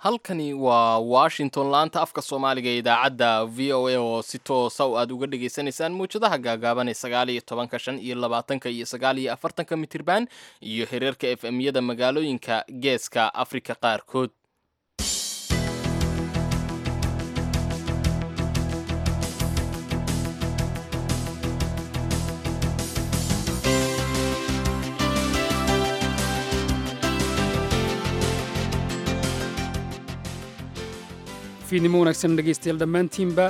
halkani waa washington laanta afka soomaaliga ee idaacadda v o a oo si toosa aad uga dhagaysanaysaan mawjadaha gaagaaban ee sagaal iyo tobanka shan iyo labaatanka iyo sagaal iyo afartanka mitirban iyo xiriirka f m yada magaalooyinka geeska afrika qaarkood fiidnimo wanaagsan dhegaystayaal dhammaantiinba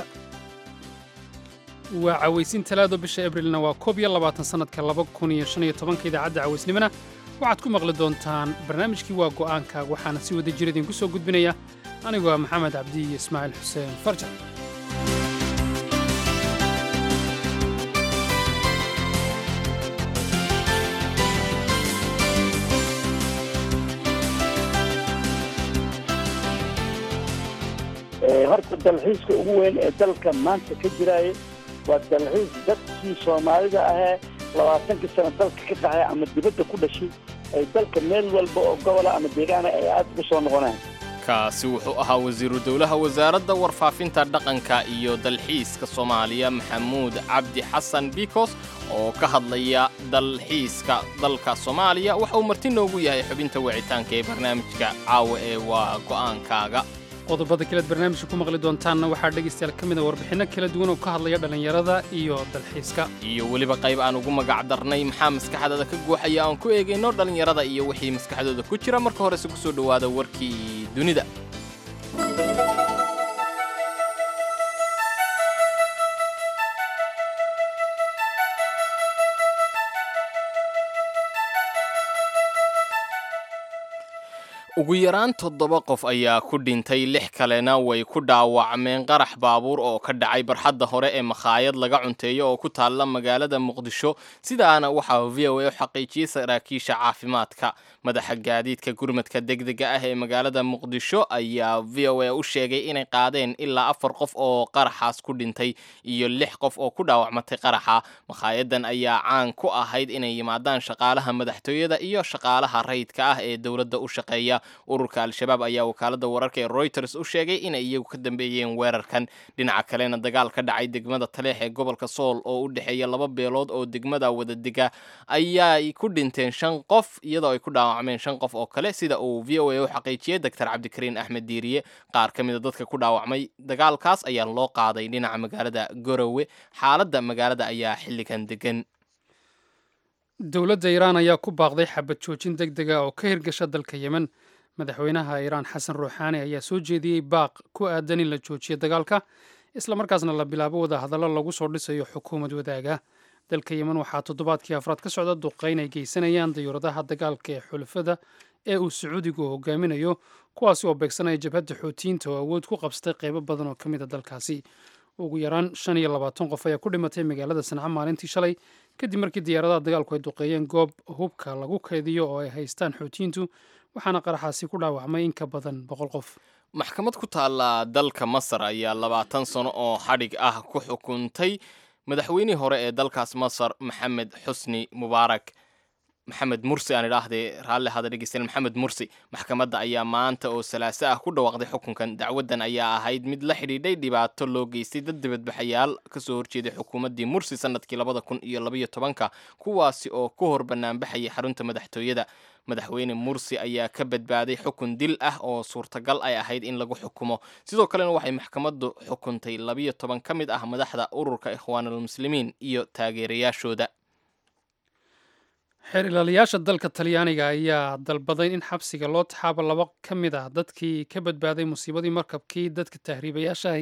waa cawaysin talaado bisha abrilna waa koob iyo labaatan sannadka laba kun iyo shan iyo tobanka idaacadda cawaysnimona waxaad ku maqli doontaan barnaamijkii waa go'aanka waxaana si wada jir idinku soo gudbinaya anigoo ah maxamed cabdi iyo ismaaciil xuseen farjan horta dalxiiska ugu weyn ee dalka maanta ka jiraaye waa dalxiis dadkii soomaalida ahee labaatankii sano dalka ka qaxay ama dibadda ku dhashay ay dalka meel walba oo gobola ama deegaana ay aad ugu soo noqonaan kaasi wuxuu ahaa wasiiru dowlaha wasaaradda warfaafinta dhaqanka iyo dalxiiska soomaaliya maxamuud cabdi xasan bikos oo ka hadlaya dalxiiska dalka soomaaliya waxa uu marti noogu yahay xubinta wicitaanka ee barnaamijka caawa ee waa go'aankaaga qodobada kalead barnaamijka ku maqli doontaanna waxaa dhegaystayaal ka mida warbixinno kala duwan oo ka hadlaya dhallinyarada iyo dalxiiska iyo weliba qayb aan ugu magac darnay maxaa maskaxdada ka guuxaya aan ku eegayno dhallinyarada iyo wixii maskaxdooda ku jira marka horese ku soo dhowaada warkii dunida ugu yaraan toddoba qof ayaa ku dhintay lix kalena way ku dhaawacmeen qarax baabuur oo ka dhacay barxadda hore ee makhaayad laga cunteeyo oo ku taalla magaalada muqdisho sidaana waxaa v o a u xaqiijiyey saraakiisha caafimaadka madaxa gaadiidka gurmadka degdega ah ee magaalada muqdisho ayaa v o a u sheegay inay qaadeen ilaa afar qof oo qaraxaas ku dhintay iyo lix qof oo ku dhaawacmatay qaraxa makhaayaddan ayaa caan ku ahayd inay yimaadaan shaqaalaha madaxtooyada iyo shaqaalaha rayidka ah ee dowladda u shaqeeya ururka al-shabaab ayaa wakaalada wararka ee royters u sheegay inay iyagu ka dambeeyeen weerarkan dhinaca kalena dagaal ka dhacay degmada taleex ee gobolka sool oo u dhexeeya laba beelood oo degmada wadadega ayaay ku dhinteen shan qof iyadoo ay ku dhaawacmeen shan qof oo kale sida uu v o a u xaqiijiyey doctor cabdikariin axmed diiriye qaar ka mida dadka ku dhaawacmay dagaalkaas ayaa loo qaaday dhinaca magaalada gorowe xaaladda magaalada ayaa xilligan degan dowladda iiraan ayaa ku baaqday xabad joojin deg dega oo ka hirgasha dalka yemen madaxweynaha iiraan xasan ruuxaani ayaa soo jeediyey baaq ku aadan in la joojiyo dagaalka islamarkaasna la bilaabo wada hadallo lagu soo dhisayo xukuumad wadaaga dalka yemen waxaa toddobaadkii afraad ka socda duqayn ay geysanayaan dayuuradaha dagaalka ee xulafada ee uu sacuudigu hogaaminayo kuwaasi oo beegsanaya jabhadda xootiyiinta oo awood ku qabsatay qaybo badan oo ka mid a dalkaasi ugu yaraan shan iyo labaatan qof ayaa ku dhimatay magaalada sanca maalintii shalay kadib markii diyaaradaha dagaalku ay duqeeyeen goob hubka lagu kaydiyo oo ay haystaan xootiyiintu waxaana qaraxaasi ku dhaawacmay in ka badan boqol qof maxkamad ku taalla dalka masar ayaa labaatan sano oo xadhig ah ku xukuntay madaxweynihii hore ee dalkaas masar maxamed xusni mubaarak maxamed mursi aan idhaahdee raalli hada dhegeystayaal maxamed mursi maxkamadda ayaa maanta oo salaaso ah ku dhawaaqday xukunkan dacwaddan ayaa ahayd mid la xidhiidhay dhibaato loo geystay dad dibadbaxayaal kasoo horjeeday xukuumaddii mursi sanadkii labada kun iyo labaiyo tobanka kuwaasi oo ku hor banaanbaxayay xarunta madaxtooyada madaxweyne mursi ayaa ka badbaaday xukun dil ah oo suurtagal ay ahayd in lagu xukumo sidoo kalena waxay maxkamaddu xukuntay labiyo toban ka mid ah madaxda ururka ikhwaanulmuslimiin iyo taageerayaashooda xeer ilaaliyaasha dalka talyaaniga ayaa dalbaday in xabsiga loo taxaabo laba ka mid ah dadkii ka badbaaday musiibadii markabkii dadka tahriibayaashahay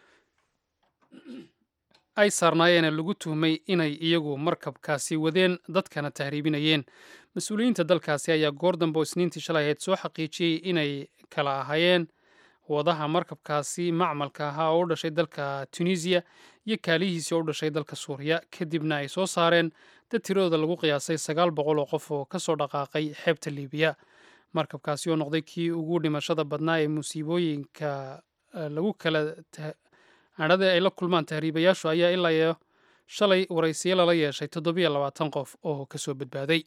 ay saarnaayeen lagu tuhmay inay iyagu markabkaasi wadeen dadkana tahriibinayeen mas-uuliyiinta dalkaasi ayaa goor dambe oo isniintii shalay ahayd soo xaqiijiyey inay kala ahaayeen wadaha markabkaasi macmalka ahaa oo u dhashay dalka tunisiya iyo kaalihiisii oo u dhashay dalka suuriya kadibna ay soo saareen dad tiradooda lagu qiyaasay sagaal boqol oo qof oo ka soo dhaqaaqay xeebta liibiya markabkaasi oo noqday kii ugu dhimashada badnaa ee musiibooyinka lagu kala adhada ay la kulmaan tahriibayaashu ayaa ilaa iyo shalay waraysiyo lala yeeshay toddobiyo labaatan qof oo ka soo badbaaday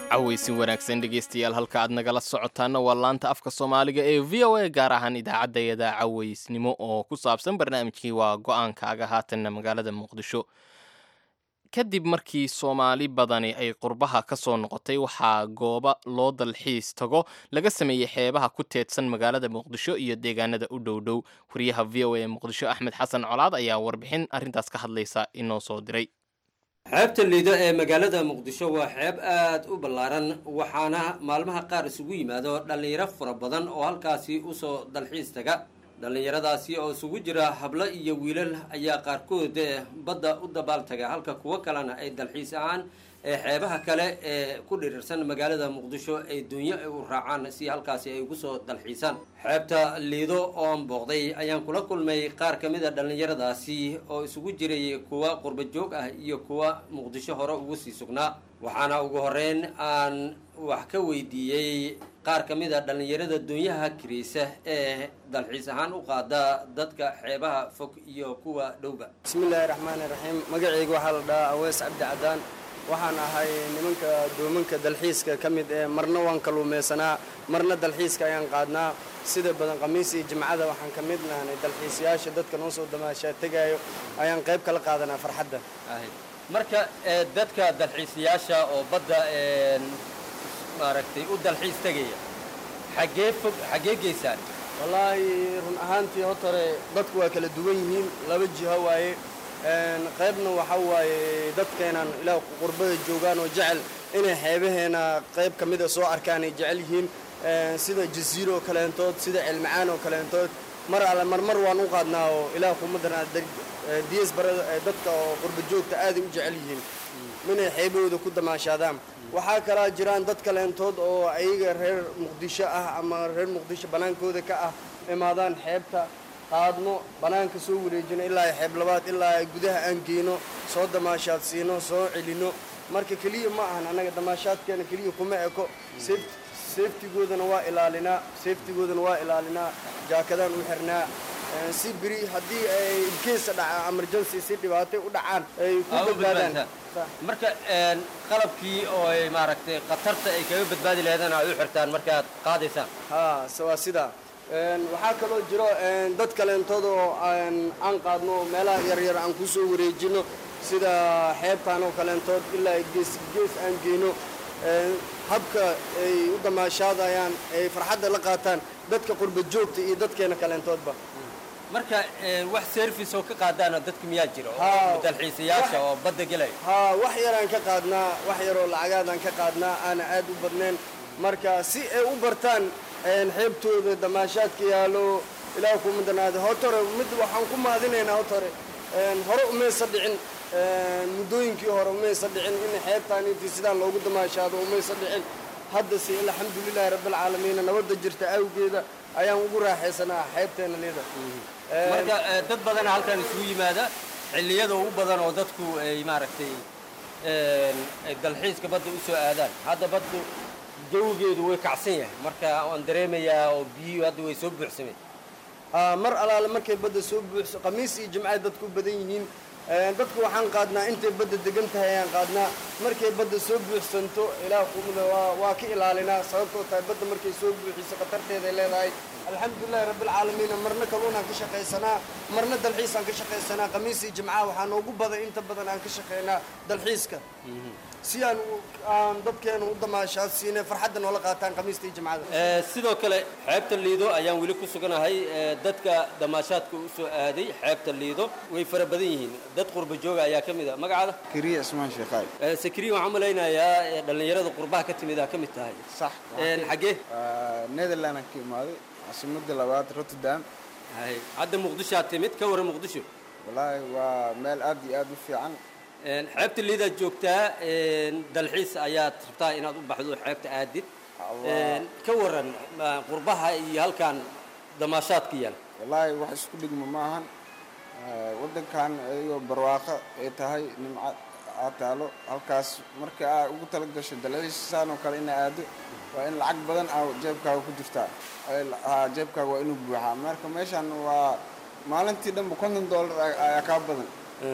cawaysi wanaagsan dhegaystayaal halka aad nagala socotaana waa laanta afka soomaaliga ee v o a gaar ahaan idaacaddayada cawaysnimo oo ku saabsan barnaamijkii waa go-aankaaga haatanna magaalada muqdisho kadib markii soomaali badani ay qurbaha ka soo noqotay waxaa gooba loo dalxiis tago laga sameeyey xeebaha ku teedsan magaalada muqdisho iyo deegaanada u dhow dhow wariyaha v o a ee muqdisho axmed xasan colaad ayaa warbixin arrintaas ka hadlaysa inoo soo diray xeebta liido ee magaalada muqdisho waa xeeb aad u ballaaran waxaana maalmaha qaar isugu yimaado dhallinyaro fara badan oo halkaasi usoo dalxiis taga dhallinyaradaasi oo isugu jira hablo iyo wiilal ayaa qaarkood badda u dabaal taga halka kuwo kalena ay dalxiis ahaan ee xeebaha kale ee ku dhirirsan magaalada muqdisho ay dunyo u raacaan si halkaasi ay ugu soo dalxiisaan xeebta liido ooan booqday ayaan kula kulmay qaar ka mid a dhallinyaradaasi oo isugu jiray kuwa qurba joog ah iyo kuwa muqdisho hore ugu sii sugnaa waxaana ugu horeyn aan wax ka weydiiyey qaar ka mid a dhallinyarada dunyaha kiraysa ee dalxiis ahaan u qaada dadka xeebaha fog iyo kuwa dhowba bismillaahi raxmaani raxiim magacayga waxaa la dhahaa aweys cabdi cadaan waxaan ahay nimanka doomanka dalxiiska ka mid ee marna waan kaluumaysanaa marna dalxiiska ayaan qaadnaa sida badan khamiis iyo jimcada waxaan ka mid nahnay dalxiisayaasha dadka noo soo damaashaa tegaayo ayaan qayb kala qaadanaa farxadda marka dadka dalxiisayaasha oo badda maaragtay u dalxiis tegaya xaggee fog xaggee geysaan wallaahi run ahaantii hotore dadku waa kala duwan yihiin laba jiho waaye qaybna waxaa waaye dadkeenan ilaa qurbada joogaan oo jecel inay xeebaheena qayb ka mida soo arkaan ay jecel yihiin sida jasiiro oo kaleentood sida cilmacaan oo kaleentood mar alle marmar waan u qaadnaa oo ilaah kumadana dias barada dadka oo qurba joogta aaday u jecel yihiin inay xeebahooda ku damaashaadaan waxaa kalaa jiraan dad kaleentood oo ayaga reer muqdisho ah ama reer muqdisho bannaankooda ka ah imaadaan xeebta qaadno bannaanka soo wareejino ilaa xeeb labaad ilaa gudaha aan geyno soo damaashaad siino soo celino marka keliya ma ahan annaga damaashaadkeena keliya kuma eko seeftigoodana waa ilaalinaa seeftigoodana waa ilaalinaa jaakadaan u xirnaa si beri haddii ay ilkeesa dhaca emergency si dhibaatay u dhacaan ay ku badbaadaan marka qalabkii oo ay maaragtay khatarta ay kaga badbaadi lahaydeen ay u xirtaan markaad qaadaysaan haa waa sidaa waxaa kaloo jiro dad kaleentood oo aan qaadno meelaha yaryar aan ku soo wareejino sida xeebtaan oo kaleentood ilaa gees gees aan geyno habka ay u damaashaadayaan ay farxadda la qaataan dadka qurba joogta iyo dadkeena kaleentoodba marka wax service oo ka qaadaana dadka miyaa jiro oo dalxiisayaasha oo badda gelaya haa wax yaraan ka qaadnaa wax yaroo lacagaadaan ka qaadnaa aana aad u badnayn marka si ay u bartaan xeebtooda damaashaadka yaalo ilaah kuma danaada hotore mid waxaan ku maadinaynaa hotore hore umaysa dhicin muddooyinkii hore umaysa dhicin in xeebtaan intii sidaan loogu damaashaado umaysa dhicin haddase alxamdulilaahi rabbilcaalamiina nabadda jirta awgeeda ayaan ugu raaxaysanaa xeebteena liida marka dad badana halkan isugu yimaada xilliyada ugu badan oo dadku ay maaragtay ay dalxiiska badda u soo aadaan hadda baddu jawigeedu way kacsan yahay marka waan dareemayaa oo biyuhu hadda way soo buuxsameen mar alaale markay badda soo buuxso khamiis iyo jimcay dadku badan yihiin dadku waxaan qaadnaa intay badda degan tahay ayaan qaadnaa markay badda soo buuxsanto ilaah kumida waa ka ilaalinaa sababtoo tahay badda markay soo buuxiso khatarteeday leedahay alxamdulilahi rabbilcaalamiina marna kaluunaan ka shaqaysanaa marna dalxiisaan ka shaqaysanaa khamiis iyo jimcaha waxaa noogu badan inta badan aan ka shaqaynaa dalxiiska si aan aan dadkeenu u damaashaad siinay farxadda noola qaataan khamiista iyo jimcada sidoo kale xeebta liido ayaan weli ku suganahay dadka damaashaadka u soo aaday xeebta liido way fara badan yihiin dad qurba jooga ayaa ka mid a magacaada kiriya ismaan sheekhaay sakriya waxaan malaynayaa dhallinyarada qurbaha ka timid aa ka mid tahay sax xaggee netherland aan ka imaaday caasimadda labaad rotterdam hadda muqdishoaad timid ka warran muqdisho wallaahi waa meel aad iyo aad u fiican xeebta liidaad joogtaa dalxiis ayaad rabtaa inaad u baxdo xeebta aadid ka waran qurbaha iyo halkan damaashaadka yaal wallaahi wax isku dhigma ma ahan waddankan iyagoo barwaaqo ay tahay nimco aad taalo halkaas marka aa ugu tala gasho dalxiis saan oo kale ina aado waa in lacag badan aa jeebkaaga ku jirtaa jeebkaaga waa inuu buuxaa marka meeshan waa maalintii dhanba konton dollar ayaa kaa badan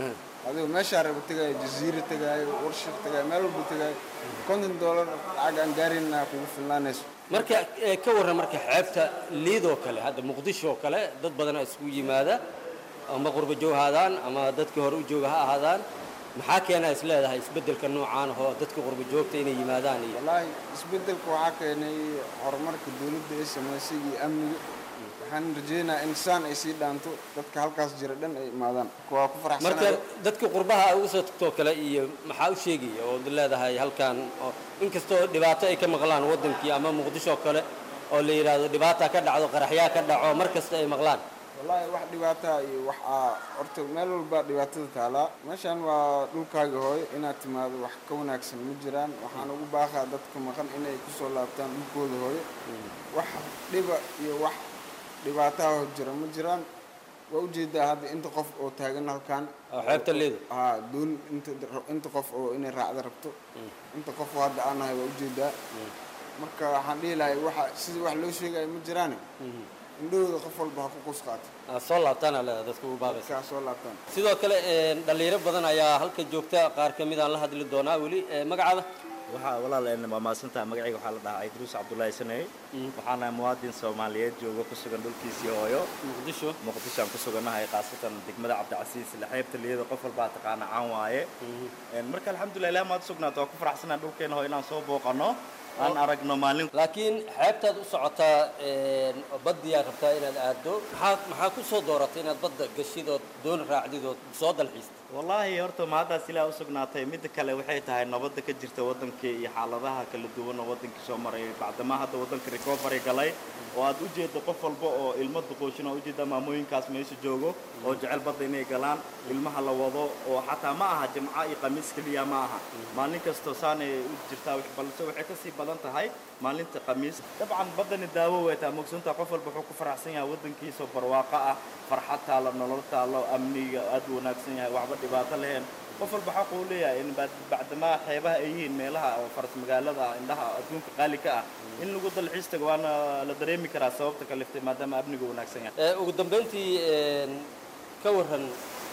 adigo meeshaa raba tegaayo jaziira tegaayo warshir tegaayo meel walba tegaayo konton doolar lacag aan gaarina kugu filnaanayso marka ee, ka warran marka xeebta liidoo kale hadda muqdisho oo kale dad badanaa isugu yimaada ama qurba joog ahaadaan ama dadkii hore u jooga ha ahaadaan maxaa keenaa is leedahay isbeddelka noocaan oo dadka qurba joogta inay yimaadaan iyo wallaahi isbeddelka waxaa keenay horumarka dowladda ee samaysay iyo amniga waxaan rajaynayaa in saan ay sii dhaanto dadka halkaas jira dhan ay imaadaan waa ku marka faraxsanahay dadka qurbaha ay uga soo tagtoo kale iyo maxaa u sheegaya oo leedahay halkan oo inkastoo dhibaato ay ka maqlaan waddankii ama muqdisho oo kale oo la yidhaahdo dhibaata ka dhacdo qaraxyaa ka dhaco mar kasta ay maqlaan wallaahi wax dhibaataa iyo wax aa horta meel walba dhibaatada taalaa meeshan waa dhulkaaga hooyo inaad timaado wax ka wanaagsan ma jiraan waxaan ugu baaqaa dadka maqan inay kusoo laabtaan dhulkooda hooyo wax dhiba iyo wax dhibaataha jira ma jiraan waa ujeedaa hadda inta qof oo taagan halkan oo xeebta liido haa doon inta inta qof oo inay raacda rabto inta qof oo hadda aan nahay waa ujeedaa marka waxaan dhihi lahay waxa sida wax loo sheegaya ma jiraane indhahooda qof walba ha ku qus qaato aad soo laabtaana leedahay dadka ugu baaqaysa kaa soo laabtaan sidoo kale een, dhallinyaro badan ayaa halka joogta qaar ka mid aan la hadli doonaa weli Ee, magacaada waxaa walaal een waa mahadsantaha magacayga waxaa la dhahaa idruus cabdullaahi saney waxaana muwaadin soomaaliyeed jooga ku sugan dhulkiisii hooyo muqdisho muqdishoaan ku sugannahay khaasatan degmada cabdicasiis ila xeebta liyada qof walbaa taqaana caan waaye Een, marka alxamdulilah ilaah maad sugnaata waa ku faraxsanahay dhulkeena hoo inaan soo booqanno aan aragno maalin laakiin xeebtaad u socotaa een, baddiyaa rabtaa inaad aaddo maxaa maxaa ku soo dooratay inaad badda gashid ood doon raacdid ood soo dalxiistay wallaahi horta mahaddaas ilaah u sugnaatay midda kale waxay tahay nabadda ka jirta waddankii iyo xaaladaha kala duwan oo waddankii soo maray bacdamaa hadda waddanka recovery galay oo aad u jeeddo qof walba oo ilmo duqooshin oo ujeedda maamooyinkaas meesha joogo oo jecel badda inay galaan ilmaha la wado oo xataa ma aha jimco iyo khamiis keliya ma aha maalin kastoo saanay u jirtaa wax- balse waxay kasii badan tahay maalinta khamiis dabcan baddani daawo way taa mogsoontaa qof walba wuxuu ku faraxsan yahay waddankiisa barwaaqo ah farxad taalo nolol taalo amniga aad u wanaagsan yahay waxba dhibaato leheen qof walba xaq uu leeyahay in bad- bacdamaa xeebaha ay yihiin meelaha oo faras magaalada ah indhaha adduunka qaali ka ah in lagu dalxiis tago waana la dareemi karaa sababta kaliftay maadaama amnigu wanaagsan yahay Ee, ugu dambayntii een, ka warran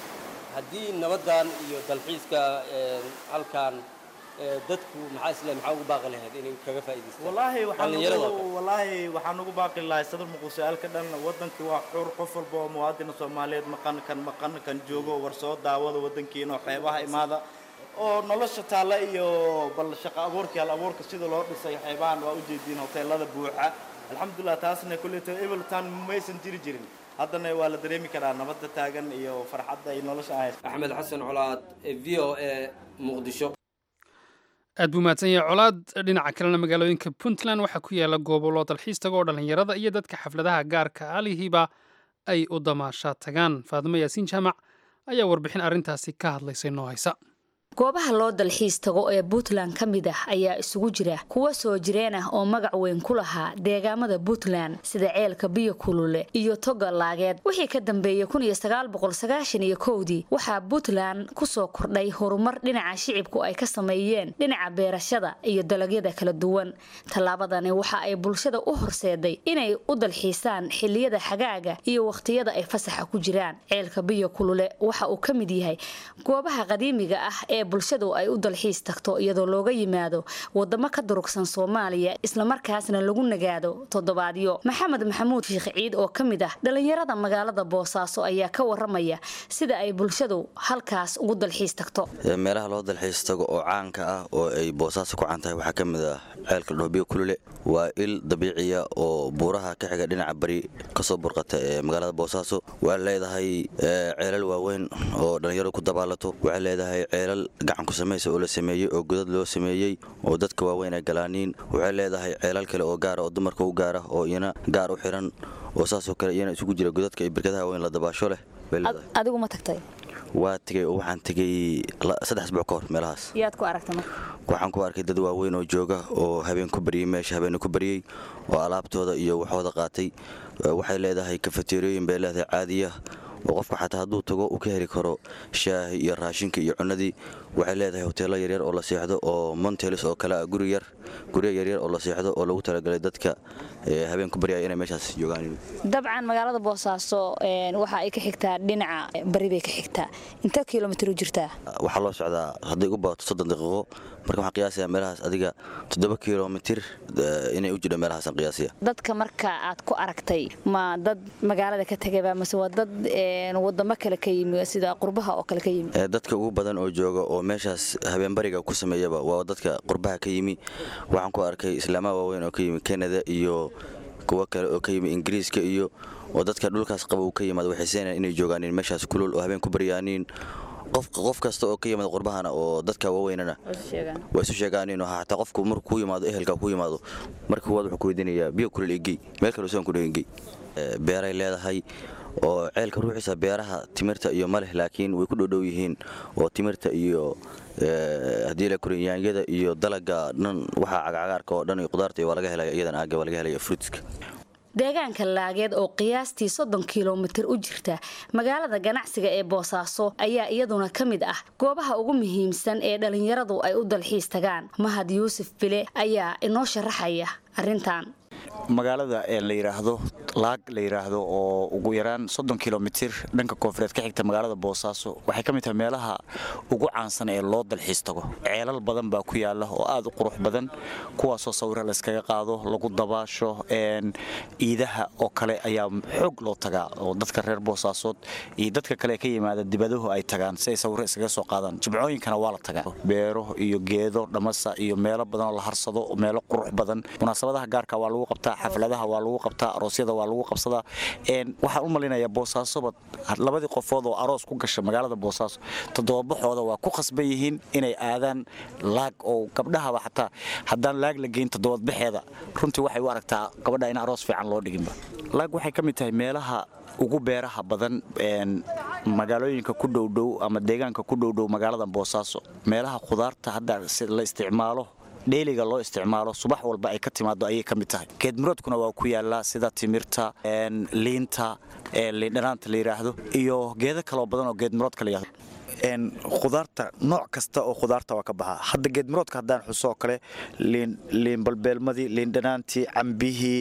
haddii nabaddan iyo dalxiiska een, halkan ee, dadku maxaa isle maxaa ugu baaqi lahayd inay kaga faa'iidaystaan wallaahi waxaan Dhallinyarada oo ugu kale. wallaahi waxaan ugu baaqi lahay sadar muqdishoaalka dhan wadankii waa xur qof walba oo muwaadina soomaaliyeed maqan kan maqan kan joogo war soo daawada wadankiina oo xeebaha imaada oo nolosha taalla iyo bal shaqo abuurkii hal abuurka sida loo dhisay xeebahan waa ujeediin hoteelada buuxa alxamdulilah taasna kulleeto ebeltan maysan jiri jirin haddana waa la dareemi karaa nabadda taagan iyo farxadda iyo nolosha ahayd axmed xasan colaad ee v o a muqdisho aad buu mahadsan yahay colaad dhinaca kalena magaalooyinka puntland waxaa ku yaala goobo loo dalxiis tago oo dhallinyarada iyo dadka xafladaha gaarka alihiiba ay u damaashaa tagaan faadimo yaasiin jaamac ayaa warbixin arrintaasi ka hadlaysay noo haysa goobaha loo dalxiis tago ee puntland ka mid ah ayaa isugu jira kuwa soo jireen ah oo magac weyn ku lahaa deegaamada puntland sida ceelka biyo kulule iyo toga laageed wixii ka dambeeyey kowdii waxaa puntland kusoo kordhay horumar dhinaca shicibku ay ka sameeyeen dhinaca beerashada iyo dalagyada kala duwan tallaabadani waxa ay bulshada u horseeday inay u dalxiisaan xiliyada xagaaga iyo wakhtiyada ay fasaxa ku jiraan ceelka biyo kulule waxa uu ka mid yahay goobaha qadiimiga ah ee bulshadu ay u dalxiis tagto iyadoo looga yimaado wadamo ka durugsan soomaaliya islamarkaasna lagu nagaado toddobaadyo maxamed maxamuud shiikh ciid oo ka mid ah dhallinyarada magaalada boosaaso ayaa ka waramaya sida ay bulshadu halkaas ugu dalxiis tagto meelaha loo dalxiis tago oo caanka ah oo ay boosaaso ku caan tahay waxaa ka mid ah ceelka dhoobiyo kulule waa il dabiiciya oo buuraha ka xiga dhinaca bari kasoo burqata ee magaalada boosaaso waxay leedahay ceelal waaweyn oo dhallinyaradu ku dabaalato waxay leedahay ceelal gacanku samaysa oo la sameeyey oo godad loo sameeyey oo dadka waaweyn ay galaaniin waxay leedahay ceelal kale oo gaara oo dumarka u gaara oo iyana gaar u xiran oo saasoo kale iyana isugu jira godadka iyo birkadaha weyn la dabaasho leh adigu ma tagtay waa tegey oo waxaan tegey saddex asbuuc ka hor meelahaas yaad ku aragtay marka waxaan ku arkay dad waaweyn oo jooga oo habeen ku baryey meesha habeen ku baryey oo alaabtooda iyo waxooda qaatay waxay leedahay kafateerooyin bay leedahay caadiya oo qofku xataa hadduu tago uu ka heli karo shaahi iyo raashinka iyo cunnadii waxay leedahay hoteello yaryar oo la seexdo oo montelis oo kale ah guri yar guryo yaryar oo la seexdo oo lagu talagalay dadka habeenku baryaya inay meeshaas joogaan dabcan magaalada boosaaso waxa ay ka xigtaa dhinaca bari bay ka xigtaa inta kilomitr u jirtaa waxaa loo socdaa hadday u baato soddon daqiiqo marka waxaan qiyaasaya meelahaas adiga toddoba kilomitir inay u jidho meelahaasaan qiyaasaya dadka marka aad ku aragtay ma dad magaalada ka tegayba mase waa dad wadamo kale ka yimi sida qurbaha oo kale ka yimi dadka ugu badan oo jooga oo meeshaas habeenbariga ku sameeyaba waa dadka qurbaha ka yimi waxaan ku arkay islaamaha waaweyn oo ka yimi kanada iyo kuwo kale oo ka yimi ingiriiska iyo oo dadka dhulkaas qaba uu ka yimaado waxay seenayaan inay joogaaniin meeshaas kulul oo habeen ku baryaaniin qof kasta oo ka yimaada qurbahana oo dadka waaweynana waa isu sheegaaniin xataa qofku markuu ku yimaado ehelka ku yimaado marka kuwaad wuxuu ku weydiinayaa biyo kulul igey meel kale usan ku dhegengey beeray leedahay oo ceelka ruuxiisa beeraha timirta iyo maleh laakiin way ku dhowdhow yihiin oo timirta iyo haddii la koryaanyada iyo dalaga dhan waxaa cagcagaarka oo dhan iyo qudaarta waa laga helaya iyadan aaga waa laga helaya fruitska deegaanka laageed oo qiyaastii soddon kilomitir u jirta magaalada ganacsiga ee boosaaso ayaa iyaduna ka mid ah goobaha ugu muhiimsan ee dhallinyaradu ay u dalxiis tagaan mahad yuusuf bile ayaa inoo sharaxaya arrintan magaalada la yidhaahdo laag la yidhaahdo oo ugu yaraan soddon kilomitir dhanka koonfureed ka xigta magaalada boosaaso waxay ka mid tahay meelaha ugu caansan ee loo dalxiis tago ceelal badan baa ku yaala oo aad u qurux badan kuwaasoo sawiro layskaga qaado lagu dabaasho ciidaha oo kale ayaa xoog loo tagaa oo dadka reer boosaasood iyo dadka kale ka yimaada dibadahu ay tagaan si ay sawiro iskaga soo qaadaan jimcooyinkana waa la tagaa beero iyo geedo dhamasa iyo meelo badan oo la harsado meelo qurux badan munaasabadaha gaarka waa lagu qabtaa xafladaha waa lagu qabtaa aroosyada waa lagu qabsadaa waxaan u malaynayaa boosaasoba labadii qofood oo aroos ku gasha magaalada boosaaso toddobabaxooda waa ku khasban yihiin inay aadaan laag oo gabdhahaba xataa haddaan laag la geyn toddobadbaxeeda runtii waxay u aragtaa gabadha in aroos fiican loo dhiginba laag waxay ka mid tahay meelaha ugu beeraha badan magaalooyinka ku dhowdhow ama deegaanka ku dhowdhow magaalada boosaaso meelaha khudaarta hadda la isticmaalo dheeliga loo isticmaalo subax walba ay ka timaado ayay ka mid tahay geedmuroodkuna waa ku yaallaa sida timirta liinta liindhanaanta la yidhaahdo iyo geedo kaloo badan oo geedmuroodka la yidhahdo khudaarta nooc kasta oo khudaarta waa ka baxaa hadda geedmuroodka haddaan xuso oo kale liin balbeelmadii liindhanaantii cambihii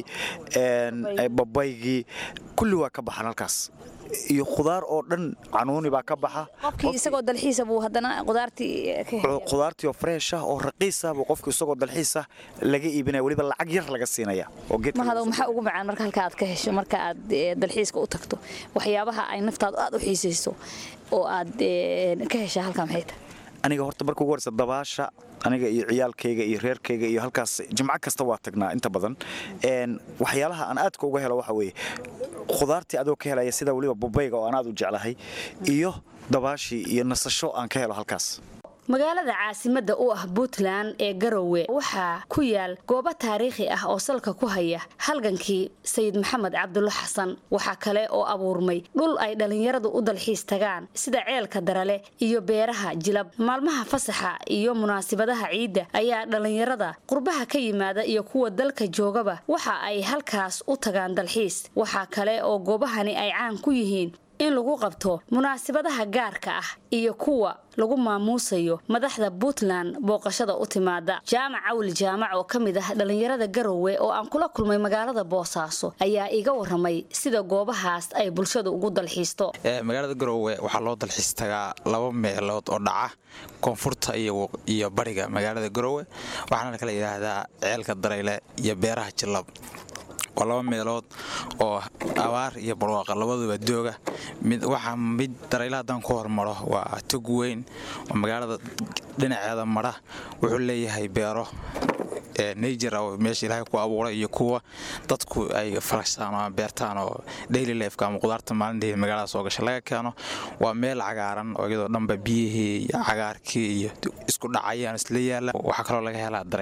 babaygii kulli waa ka baxaan halkaas iyo khudaar oo dhan canuuni baa ka baxa qofkii isagoo dalxiisa buu haddana qudaartii khudaartii oo fresh ah oo raqiis ah buu qofku isagoo dalxiis ah laga iibinaya weliba lacag yar laga siinaya oo mahado maxaa ugu macaan marka halka aad ka hesho marka aad dalxiiska u tagto waxyaabaha ay naftaadu aad u xiisayso oo aad ka heshaa halkaa maxay tahay aniga horta marka ugu horeysa dabaasha aniga iyo ciyaalkayga iyo reerkayga iyo halkaas jimco kasta waa tagnaa inta badan waxyaalaha aan aadka uga helo waxa weeye khudaartii adoo ka helaya sida weliba babayga oo aan aad u jeclahay iyo dabaashii iyo nasasho aan ka helo halkaas magaalada caasimadda u ah puntland ee garowe waxaa ku yaal goobo taariikhi ah oo salka ku haya halgankii sayid maxamed cabdulla xasan waxaa kale oo abuurmay dhul ay dhallinyaradu u dalxiis tagaan sida ceelka darale iyo beeraha jilab maalmaha fasaxa iyo munaasibadaha ciidda ayaa dhallinyarada qurbaha ka yimaada iyo kuwa dalka joogaba waxa ay halkaas u tagaan dalxiis waxaa kale oo goobahani ay caan ku yihiin in lagu qabto munaasibadaha gaarka ah iyo kuwa lagu maamuusayo madaxda puntland booqashada u timaada jaamac cawli jaamac oo ka mid ah dhallinyarada garowe oo aan kula kulmay magaalada boosaaso ayaa iga waramay sida goobahaas ay bulshadu ugu dalxiisto magaalada garowe waxaa loo dalxiis tagaa laba meelood oo dhaca koonfurta iyo bariga magaalada garowe waxaana kala yidhaahdaa ceelka darayle iyo beeraha jilab waa laba meelood oo abaar iyo barwaaqa labaduba dooga waxaa mid darayla haddaan ku hormaro waa tog weyn oo magaalada dhinaceeda mara wuxuu leeyahay beero najer oo meesha ilaahay ku abuuray iyo kuwa dadku ay farashaan ama beertaan oo daily lifeka ama qudaarta maalintii magaalada soo gasha laga keeno waa meel cagaaran oo iyadoo dhanba biyihii iyo cagaarkii iyo isku dhacayaan isla yaala waxaa kaloo laga helaa darayle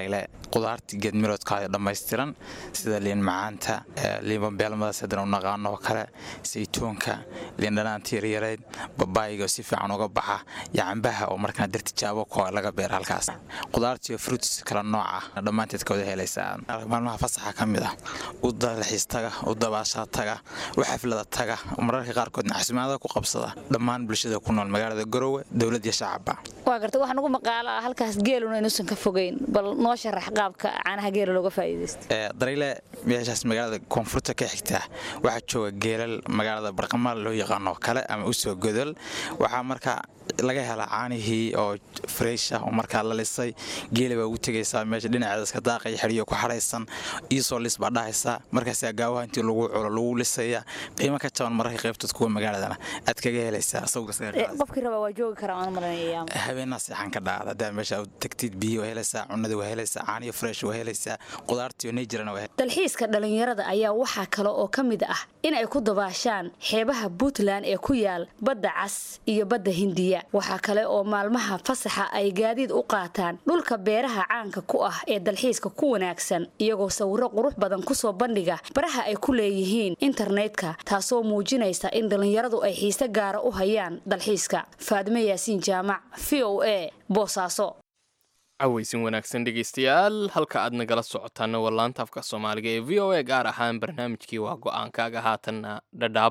qudaartii geedmiroodkaada dhammaystiran sida liin macaanta liima beelmadaas haddana u naqaano oo kale saytuunka liin dhanaanta yaryareyd babaayiga oo si fiican uga baxa iyo cambaha oo markaan dar tijaabo koo laga beera halkaas qudaartiiyo fruits kala nooc ah dhammaanteed ka wada helaysaa maalmaha fasaxa ka mid ah u dalxiis taga u dabaashaa taga u xaflada taga mararka qaarkoodna xasimaada ku qabsada dhammaan bulshada ku nool magaalada garowe dowlad iyo shacabba waa garta waxaa nagu maqaalo ah halkaas geeluna inuusan ka fogeyn bal noo sharax qaabka caanaha geela looga faa'iidaysto darayle meeshaas magaalada koonfurta ka xigta waxaa jooga geelal magaalada barqamaal loo yaqaano kale ama usoo godol waxaa marka laga helaa caanihii oo fresh ah oo markaa la lisay geela baa ugu tegaysaa meesha dhinaceeda iska daaqaya xidhiyo ku xadhaysan iisoo lis baa dhahaysaa markaasaa gaawaha intii lagu culo lagu lisaya qiimo ka jaban mararka qaybtood kuwa magaaladana aad kaga helaysaa qofkii rabaa waa joogi karaa aan maranaya habeenaa seexan ka dhacda hadaa meesha tagtid biyo waa helaysaa cunada waa helaysaa caaniyo fresh waa helaysaa qudaartiyo nejirana waa dalxiiska dhalinyarada ayaa waxaa kale oo ka mid ah in ay ku dabaashaan xeebaha puntland ee ku yaal badda cas iyo badda hindiya waxaa kale oo maalmaha fasaxa ay gaadiid u qaataan dhulka beeraha caanka ku ah ee dalxiiska ku wanaagsan iyagoo sawiro qurux badan kusoo bandhiga baraha ay ku leeyihiin internetka taasoo muujinaysa in dhallinyaradu ay xiise gaara u hayaan dalxiiska faadime yaasiin jaamac v o a boosaaso cawaysin wanaagsan dhegaystayaal halka aad nagala socotaana waa laanta afka soomaaliga ee v o a gaar ahaan barnaamijkii waa go-aankaaga haatanna dhadhaab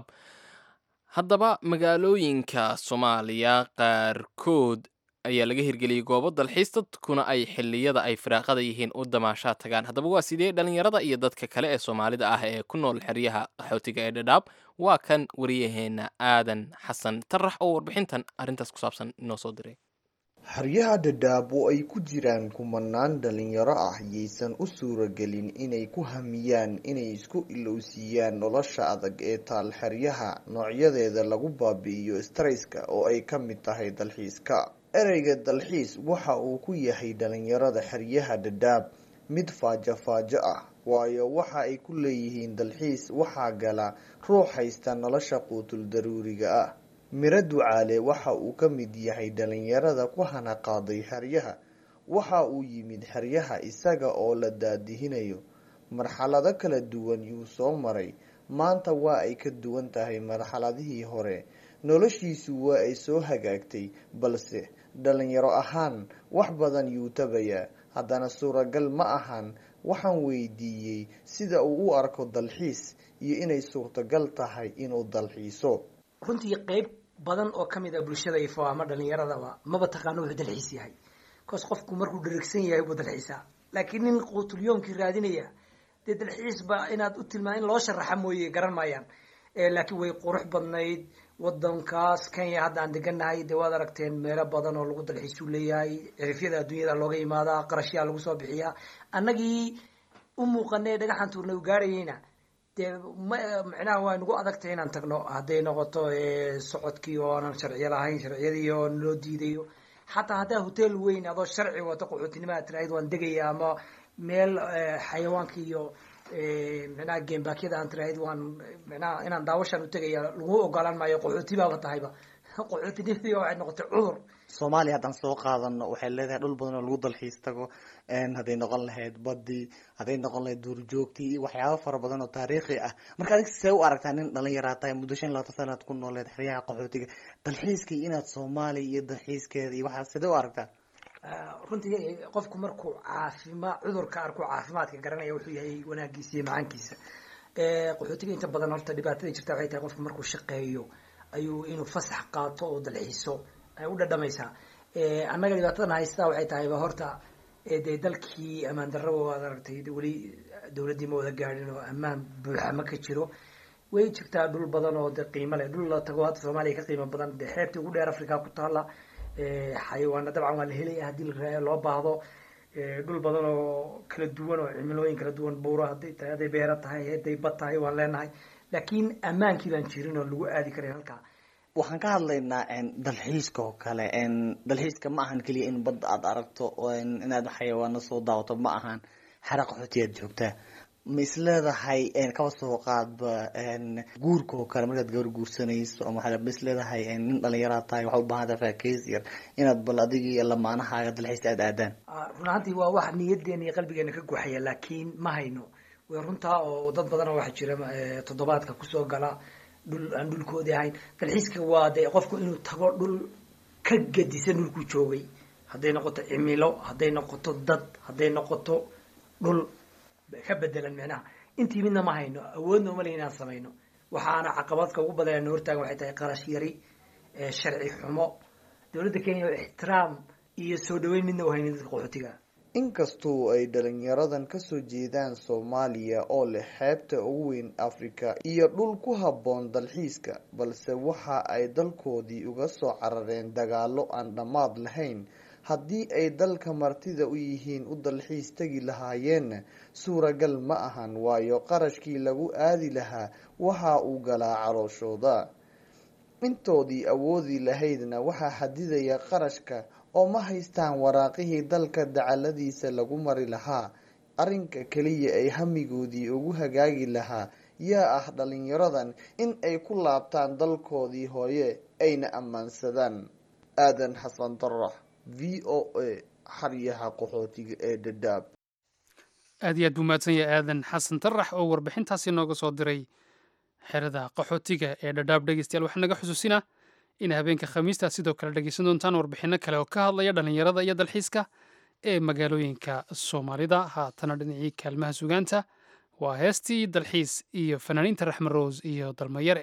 haddaba magaalooyinka soomaaliya qaarkood ayaa laga hirgeliyey goobo dalxiis dadkuna ay xilliyada ay firaaqada yihiin u damaashaa tagaan haddaba waa sidee dhallinyarada iyo dadka kale ee soomaalida ah ee ku nool xeryaha qaxootiga ee dhadhaab waa kan wariyaheenna aadan xasan tarax oo warbixintan arrintaas ku saabsan inoo soo diray xeryaha dhadhaab oo ay ku jiraan kumanaan dhalinyaro ah yaysan u suuragelin inay ku hamiyaan inay isku ilowsiiyaan nolosha adag ee taal xeryaha noocyadeeda lagu baabi'iyo strayska oo ay ka mid tahay dalxiiska ereyga dalxiis waxa uu ku yahay dhalinyarada xeryaha dhadhaab mid faajo-faajo ah waayo waxa ay ku leeyihiin dalxiis waxaa gala ruux haysta nolosha quutul daruuriga ah miro ducaale waxa uu ka mid yahay dhalinyarada ku hana qaaday xeryaha waxa uu yimid xeryaha isaga oo la daadihinayo marxalado kala duwan yuu soo maray maanta waa ay ka duwan tahay marxaladihii hore noloshiisu waa ay soo hagaagtay balse dhalinyaro ahaan wax badan yuu tabayaa haddana suuragal ma ahan waxaan weydiiyey sida uu u arko dalxiis iyo inay suurtagal tahay inuu dalxiiso runtii qeyb badan oo kamid a bulshada ifo ama dhalinyaradaba maba taqaano wuxuu dalxiis yahay bcause qofku markuu dharigsan yahay buu dalxiisaa laakiin nin quutulyoonkii raadinaya dee dalxiisba inaad u tilmaa in loo sharaxa mooye garan maayaan laakiin way qurux badnayd wadankaas kenya hadda aan deganahay dee waad aragteen meelo badan oo lagu dalxiisuu leeyahay cirifyada adduunyada looga imaadaa qarashyaa lagu soo bixiyaa annagii u muuqanay dhagaxan tuurna u gaarayeyna dee micnaha waa nagu adagtay inaan tagno hadday noqoto socodkii oo aanan sharciyo lahayn sharciyadii oo naloo diidayo xataa haddaa hotel weyn adoo sharci wato qaxootinimo aad tirahayd waan degaya ama meel xayawaanka iyo micnaha geembaakyada aan tirahayd waan micnaha inaan daawashaan u tegaya lagu ogolaan maayo qaxooti baaba tahayba qaxootinimadii waxay noqotay cudur soomaaliya haddaan soo qaadano waxay leedahay dhul badan oo lagu dalxiis tago hadday noqon lahayd badii hadday noqon lahayd duurjoogtii iyo waxyaaba fara badan oo taariikhi ah marka adig see u aragtaa nin dhalinyaraa tahay muddo shan labaatan sanaad ku nooleed xeryaha qaxootiga dalxiiskii inaad soomaaliya iyo dalxiiskeeda iyo waxaa sidee u aragtaa runtii qofku markuu caafimaad cudurka arku caafimaadka garanaya wuxuu yahay wanaagiisa iyo macaankiisa qaxootiga inta badan horta dhibaatada jirta waxay tahay qofku markuu shaqeeyo ayuu inuu fasax qaato oo dalxiiso ay u dhadhamaysaa annaga dhibaatadan haystaa waxay tahayba horta dee dalkii ammaan darraba waad aragtay weli dowladdii ma wada gaadhin oo ammaan buuxa ma ka jiro way jirtaa dhul badan oo de qiimo leh dhul la tago hadda soomaaliya ka qiimo badan de xeebtii ugu dheer africa ku taala xayawaana dabcan waa la helaya haddii loo baahdo dhul badan oo kala duwan oo cimilooyin kala duwan buuro hadday tahay hadday beero tahay hadday bad tahay waan leenahay laakiin ammaankii baan jirin oo lagu aadi karin halkaa waxaan ka hadlaynaa dalxiiska oo kale dalxiiska ma ahan keliya in badda aad aragto inaad xayawaano soo daawato ma ahan xera qaxootiyaad joogtaa ma isleedahay kaba soo qaadba guurka oo kale markaad gabar guursanayso ama waxaa ma isleedahay nin dhalinyaraad tahay waxaa u baahan tahay faakeys yar inaad bal adiga iyo lamaanahaaga dalxiis aad aadaan run ahaantii waa wax niyadeena iyo qalbigeena ka guxaya laakiin ma hayno way runtaa oo dad badan waxaa jira toddobaadka kusoo gala dhul aan dhulkoodii ahayn dalxiiska waa dee qofku inuu tago dhul ka gadisan dhulkuu joogay hadday noqoto cimilo hadday noqoto dad hadday noqoto dhul ka bedelan micnaha intii midna ma hayno awoodna uma le inaan samayno waxaana caqabadka ugu badan na hortaagan waxay tahay qarash yari sharci xumo dowladda kenya oo ixtiraam iyo soo dhaweyn midna u haynin dadka qaxootiga inkastoo ay dhalinyaradan kasoo jeedaan soomaaliya oo leh xeebta ugu weyn afrika iyo dhul ku habboon dalxiiska balse waxa ay dalkoodii uga soo carareen dagaalo aan dhammaad lahayn haddii ay dalka martida u yihiin u dalxiis tegi lahaayeenna suuragal ma ahan waayo qarashkii lagu aadi lahaa waxa uu galaa calooshooda intoodii awoodi lahaydna waxaa xadidaya qarashka oo ma haystaan waraaqihii dalka dacaladiisa lagu mari lahaa arrinka keliya ay hamigoodii ugu hagaagi lahaa yaa ah dhalinyaradan in ay ku laabtaan dalkoodii hooye ayna ammaansadaan aadan xasan darax v o a xaryaha qaxootiga ee dhadhaab aad iyo aad buu mahadsan yahay aadan xasan darax oo warbixintaasi nooga soo diray xerada qaxootiga ee dhadhaab dhegeystayaal waxaa naga xusuusinaa in habeenka khamiista sidoo kale dhegeysan doontaan warbixinno kale oo ka hadlaya dhallinyarada iyo dalxiiska ee magaalooyinka soomaalida haatana dhinacii kaalmaha sugaanta waa heestii dalxiis iyo fanaaniinta raxmed rows iyo dalmayare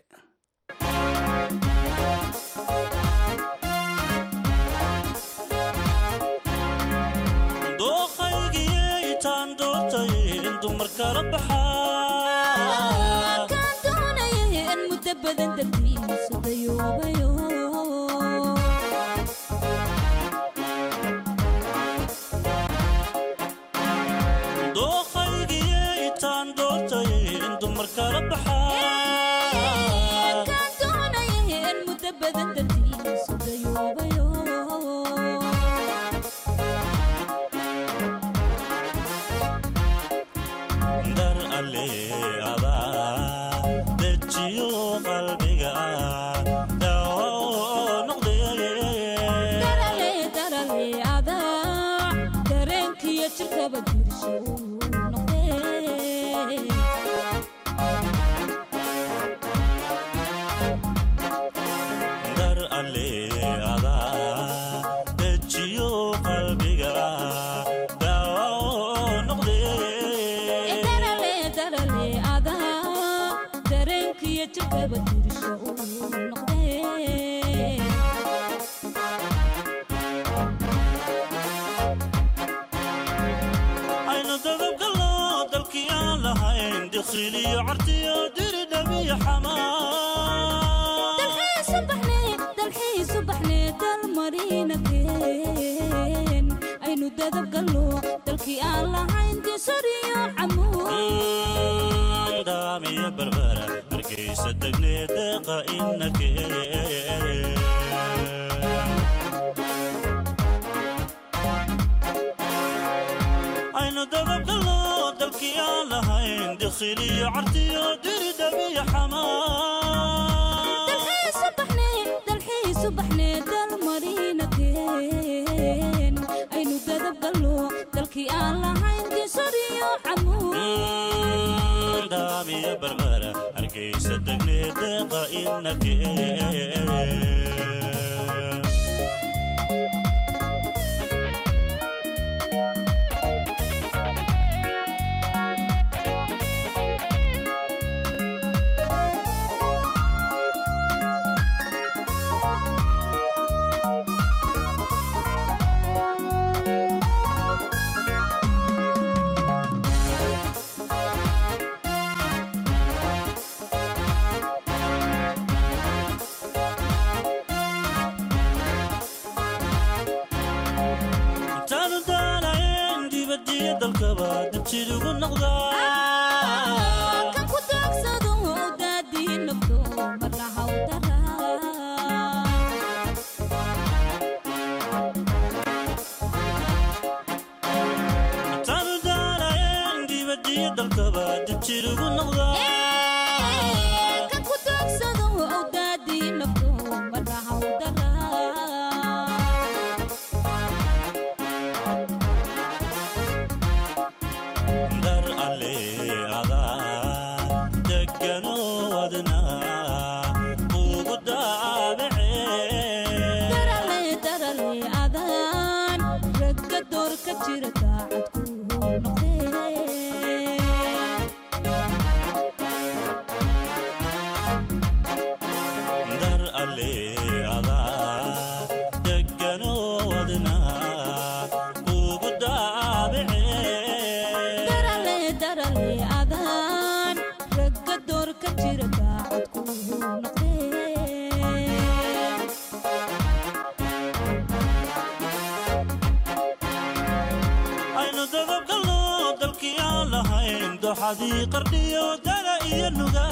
jirugu noqda ka ku doogsado awdaadii nafto madaxa u daraa dar alle adaa degano wadna ugu daabacee darale darale adaan ragga door ka jira daacad ku noqdee dar alle adaa degano wadna ugu daabacee darale darale adaan ragga door ka jira daacad ku noqdee aynu dadabgalno dalkii aan lahayn doxadii qardhiyo dala iyo nuga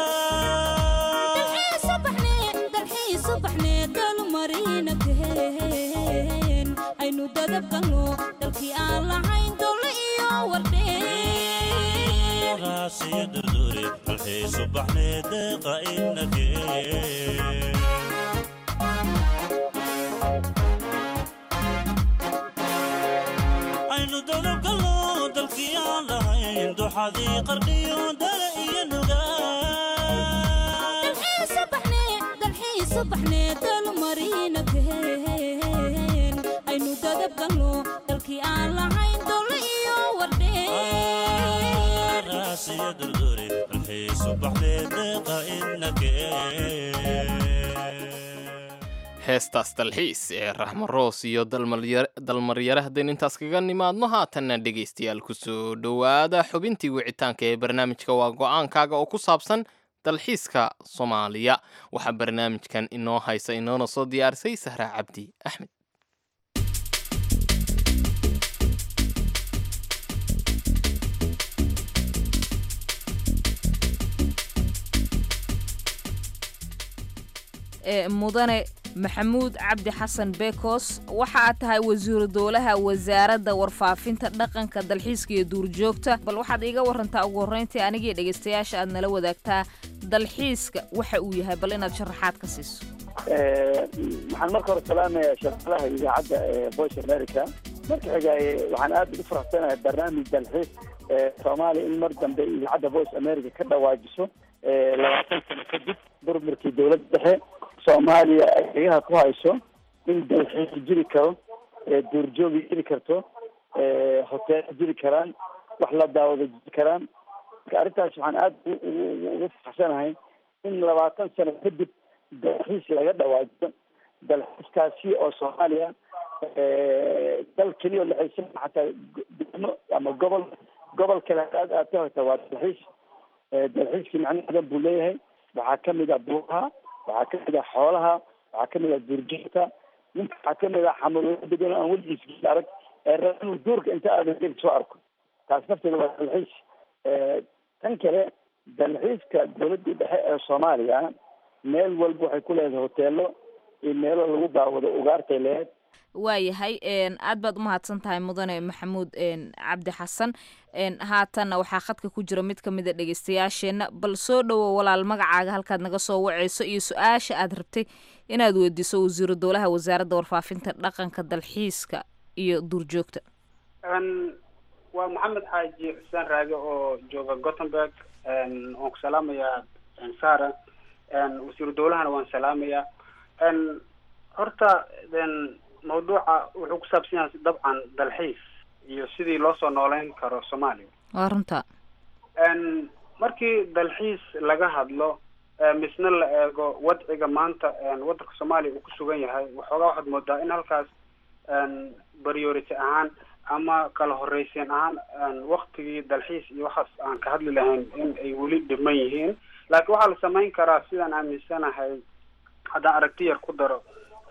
aynu dadabgalno dalkii aan lahayn dowle iyo wardheen raasiyo durdure halxii subaxnee deeqa inakee aynu dadabgalno dalkii aan lahayn doxadii qardhiyo dala iyo nuga aynu dadabgalno dalkii aan lahayn dowle iyo wardheen raasiyo durdure halxii subaxnee deeqa inakee heestaas dalxiis ee raxmo roos iyo dalmaryare haddaynu intaas kaga nimaadno haatanna dhegaystayaal kusoo dhowaada xubintii wicitaanka ee barnaamijka waa go-aankaaga oo ku saabsan dalxiiska soomaaliya waxaa barnaamijkan inoo haysa inoona soo diyaarisay sahra cabdi axmed ee mudane maxamuud cabdi xasan bekos waxa aad tahay wasiiru dowlaha wasaaradda warfaafinta dhaqanka dalxiiska iyo duurjoogta bal waxaad iiga warantaa ugu horreyntii anigii dhegaystayaasha aad nala wadaagtaa dalxiiska waxa uu yahay bal inaad sharaxaad ka siiso waxaan marka hore salaamayaa shaqalaha idaacadda ee voice america marka xigaaye waxaan aad ugu faraxsanahay barnaamij dalxiis ee soomaaliya in mar dambe idaacadda voice america ka dhawaajiso labaatan sano kadib burburkii dowladda dhexe soomaaliya ay xigaha ku hayso in dalxiis jiri karo duurjoogi jiri karto hoteelo jiri karaan wax la daawado jiri karaan marka arrintaas waxaan aada ugu faraxsanahay in labaatan sano kadib dalxiis laga dhawaajiyo dalxiiskaasi oo soomaaliya dal keliya oo lexaysan xataa degmo ama gobol gobol kale aad aad ka horta waa dalxiis dalxiiskii macno badan buu leeyahay waxaa kamid ah buuraha waxaa kamid ah xoolaha waxaa kamid ah duurjoogta ninka waxaa kamid ah xamalooyo degan aan weligiis arag ee raba inuu duurka inta aadan soo arko taas nafteeda waa dalxiis tan kale dalxiiska dowladda dhexe ee soomaaliya meel walba waxay ku leedahay hoteelo iyo meelo lagu daawado ugaartay leedahay waayahay aad baad umahadsan tahay mudane maxamuud cabdi xasan haatanna waxaa khadka ku jira mid kamid a dhegeystayaasheenna bal soo dhowo walaal magacaaga halkaad naga soo waceyso iyo su-aasha aad rabtay inaad weydiiso wasiiru dowlaha wasaaradda warfaafinta dhaqanka dalxiiska iyo duurjoogta waa maxamed xaaji xuseen raage oo jooga gothenburg waan ku salaamayaa sara wasiiru dowlahana waan salaamayaa horta mawduuca wuxuu ku saabsan yahay dabcan dalxiis iyo sidii loo soo nooleyn karo soomaaliya waa runta markii dalxiis laga hadlo misna la eego wadciga maanta waddanka soomaaliya uu ku sugan yahay waxoogaa waxaad moodaa in halkaas priority ahaan ama kala horreysiin ahaan waktigii dalxiis iyo waxaas aan ka hadli lahayn in ay weli dhiman yihiin laakiin waxaa la samayn karaa sidaan aaminsanahay haddaan aragti yar ku daro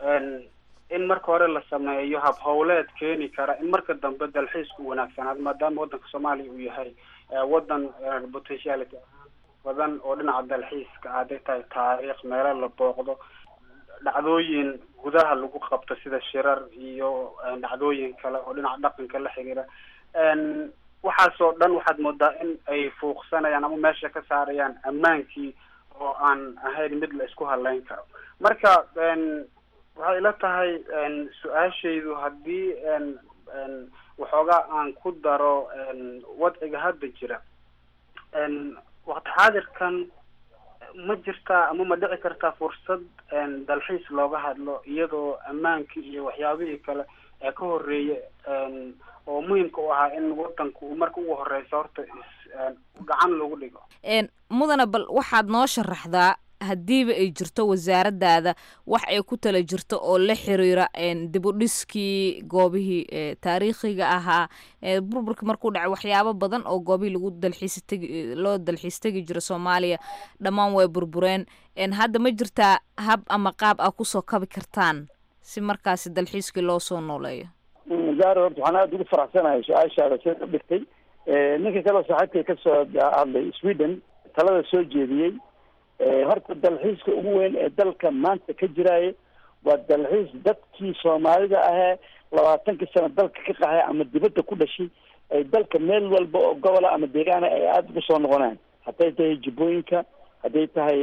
in marka hore la sameeyo hab howleed keeni kara in marka dambe dalxiisku wanaagsanaado maadaama waddanka soomaaliya uu yahay waddan potentiality badan oo dhinaca dalxiiska hadday tahay taariikh meelo la booqdo dhacdooyin gudaha lagu qabto sida shirar iyo dhacdooyin kale oo dhinaca dhaqanka la xiriira waxaasoo dhan waxaad moodaa in ay fuuqsanayaan ama meesha ka saarayaan ammaankii oo aan ahayn mid la isku haleyn karo marka waxay ila tahay su-aashaydu haddii waxoogaa aan ku daro wadciga hadda jira waqti xaadirkan ma jirtaa ama ma dhici kartaa fursad dalxiis looga hadlo iyadoo ammaankii iyo waxyaabihii kale ee ka horeeya oo muhimka u ahaa in wadanku uu marka ugu horeysa horta gacan lagu dhigo mudana bal waxaad noo sharaxdaa haddiiba ay jirto wasaaradaada wax ay ku tala jirto oo la xiriira dib u dhiskii goobihii taariikhiga ahaa burburka markuu dhacay waxyaabo badan oo goobihii lagu dalxiis tegi loo dalxiis tegi jiro soomaaliya dhammaan way burbureen hadda ma jirtaa hab ama qaab aa kusoo kabi kartaan si markaasi dalxiiskii loo soo nooleeyo zaar horta waxaan aada ugu faraxsanahay su-aashaada sida ka dhigtay ninka kaleo saaxiibkay kasoo hadlay sweden talada soo jeediyey horta dalxiiska ugu weyn ee dalka maanta ka jiraaye waa dalxiis dadkii soomaalida ahee labaatankii sano dalka ka qaxay ama dibadda ku dhashay ay dalka meel walba oo gobola ama deegaana ay aada ugu soo noqonaan hadday tahay jubbooyinka hadday tahay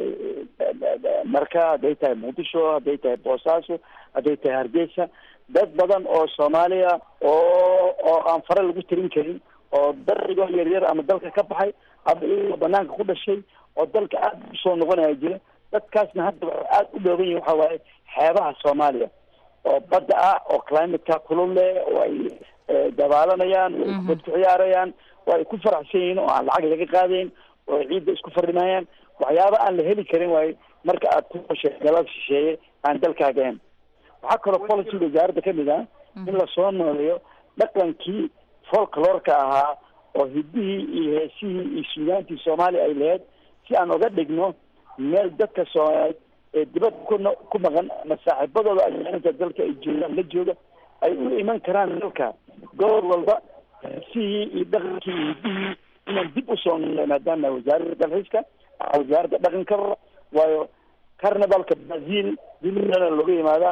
marka hadday tahay muqdisho hadday tahay boosaaso hadday tahay hargeysa dad badan oo soomaaliya oo oo aan fare lagu tirin karin oo darigoo yaryar ama dalka ka baxay ama iyagoo banaanka ku dhashay oo dalka aada usoo noqonaya jira dadkaasna hadda waxay aada u dhooban yihin waxa waaye xeebaha soomaaliya oo badda ah oo climateka kulul leh oo ay dabaalanayaan oo ay kubad ku ciyaarayaan oo ay ku faraxsan yihiin oo aan lacag laga qaadayn oo ay ciidda isku fadhimayaan waxyaaba aan la heli karin waayo marka aad ku qoshay galab shisheeye aan dalkaaga ahayn waxaa kaloo policy wasaaradda kamid ah in lasoo nooleeyo dhaqankii folklorka ahaa oo hidihii iyo heesihii iyo suugaantii soomaaliya ay lahayd si aan uga dhigno meel dadka soomaaliyeed ee dibadda ku ku maqan ama saaxiibadooda ajaaninta dalka ay joogaan la jooga ay u iman karaan dalka gobol walba heesihii iyo dhaqankii iyo hidihii inaan dib usoo noolay maadaama wasaaradda dalxiiska wasaaradda dhaqankaba waayo carnivalka brazil duniyana looga yimaadaa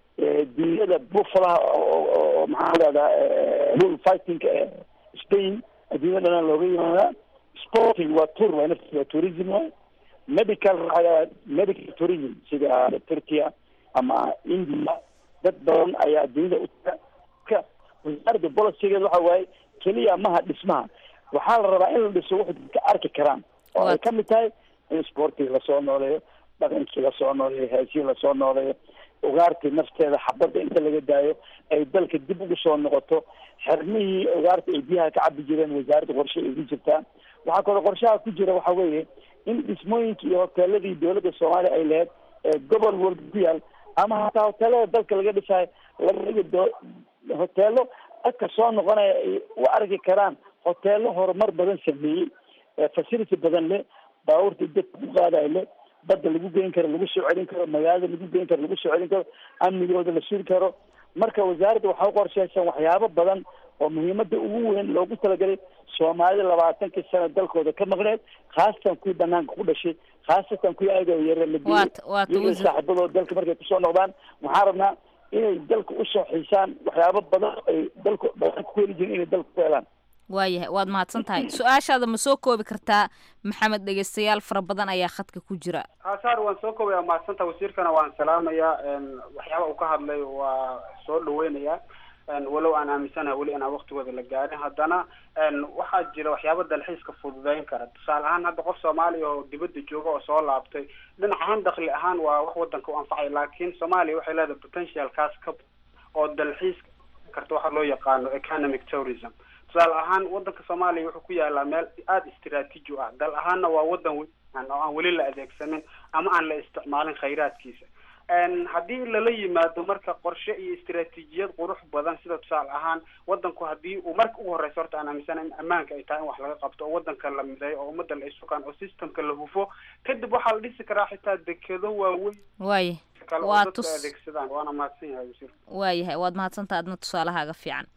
dunyada buffalaha oo maxaa leedaha bull fightingka ee spain adduunyada dhana looga yimaadaa sporting waa tour waa nafti waa tourism waay medical medical tourism sida turkiya ama india dad badan ayaa adduunyada u taga wasaaradda bolicigeeda waxa waaye keliya maha dhismaha waxaa la rabaa in la dhiso wuxuu dadka arki karaan oo ay kamid tahay in sportiga lasoo nooleeyo dhaqankii lasoo nooleeyo heesii lasoo nooleeyo ugaartii nafteeda xabadda inta laga daayo ay dalka dib ugu soo noqoto xermihii ugaarta ay biyaha ka cabi jireen wasaaradda qorshe ay ku jirtaa waxaa kaloo qorshaha ku jira waxa weeye in dhismooyinkii iyo hoteeladii dowladda soomaaliya ay lahayd ee gobol walba ku yaal ama hataa hoteelada dalka laga dhisayo laga dhigo do hoteelo dadka soo noqonaya ay u arki karaan hoteelo horumar badan sameeyey facility badan leh baabuurta dadka ku qaadayo leh badda lagu geyn karo lagu soo celin karo magaalada lagu geyn karo lagu soo celin karo amnigooda la suri karo marka wasaaradda waxaa uqorsheysan waxyaabo badan oo muhiimada ugu weyn loogu talagalay soomaalida labaatankii sano dalkooda ka maqneed khaasatan kuwii banaanka ku dhashay khaasatan kuwii ayagoo yare la diiyo saaxiibadooda dalka markay kusoo noqdaan waxaan rabnaa inay dalka usoo xiisaan waxyaabo badan ay dalka banaanka ku heli jirin inay dalka ku helaan waayahay waad mahadsan tahay su-aashaada ma soo koobi kartaa maxamed dhegeystayaal fara badan ayaa khadka ku jira hasaar waan soo koobaya mahadsantaha wasiirkana waan salaamayaa waxyaaba uu ka hadlay waa soo dhaweynayaa walow aan aaminsanahay weli inaan waktigooda la gaarin haddana waxaa jira waxyaaba dalxiiska fududeyn kara tusaale ahaan hadda qof soomaaliya oo dibadda jooga oo soo laabtay dhinac ahaan dakli ahaan waa wax wadanka u anfacay laakiin soomaaliya waxay leedahay potential kaas ka oo dalxiis karta waxa loo yaqaano economic tourism tusaale ahaan wadanka soomaaliya wuxuu ku yaalaa meel aada istraatiiji u ah dal ahaanna waa wadan wean oo aan weli la adeegsanin ama aan la isticmaalin khayraadkiisa haddii lala yimaado marka qorshe iyo istraatiijiyad qurux badan sida tusaale ahaan wadanku haddii uu marka ugu horeysa horta aan aaminsana in ammaanka ay tahay in wax laga qabto oo wadanka la mideeyo oo ummadda la isukaan oo systemka la hufo kadib waxaa la dhisi karaa xitaa dekedo waaweyn waaya kale oo waa dadku tus adeegsadaan waana mahadsan yahay wasiir waayahay waad mahadsantaha adna tusaalahaaga fiican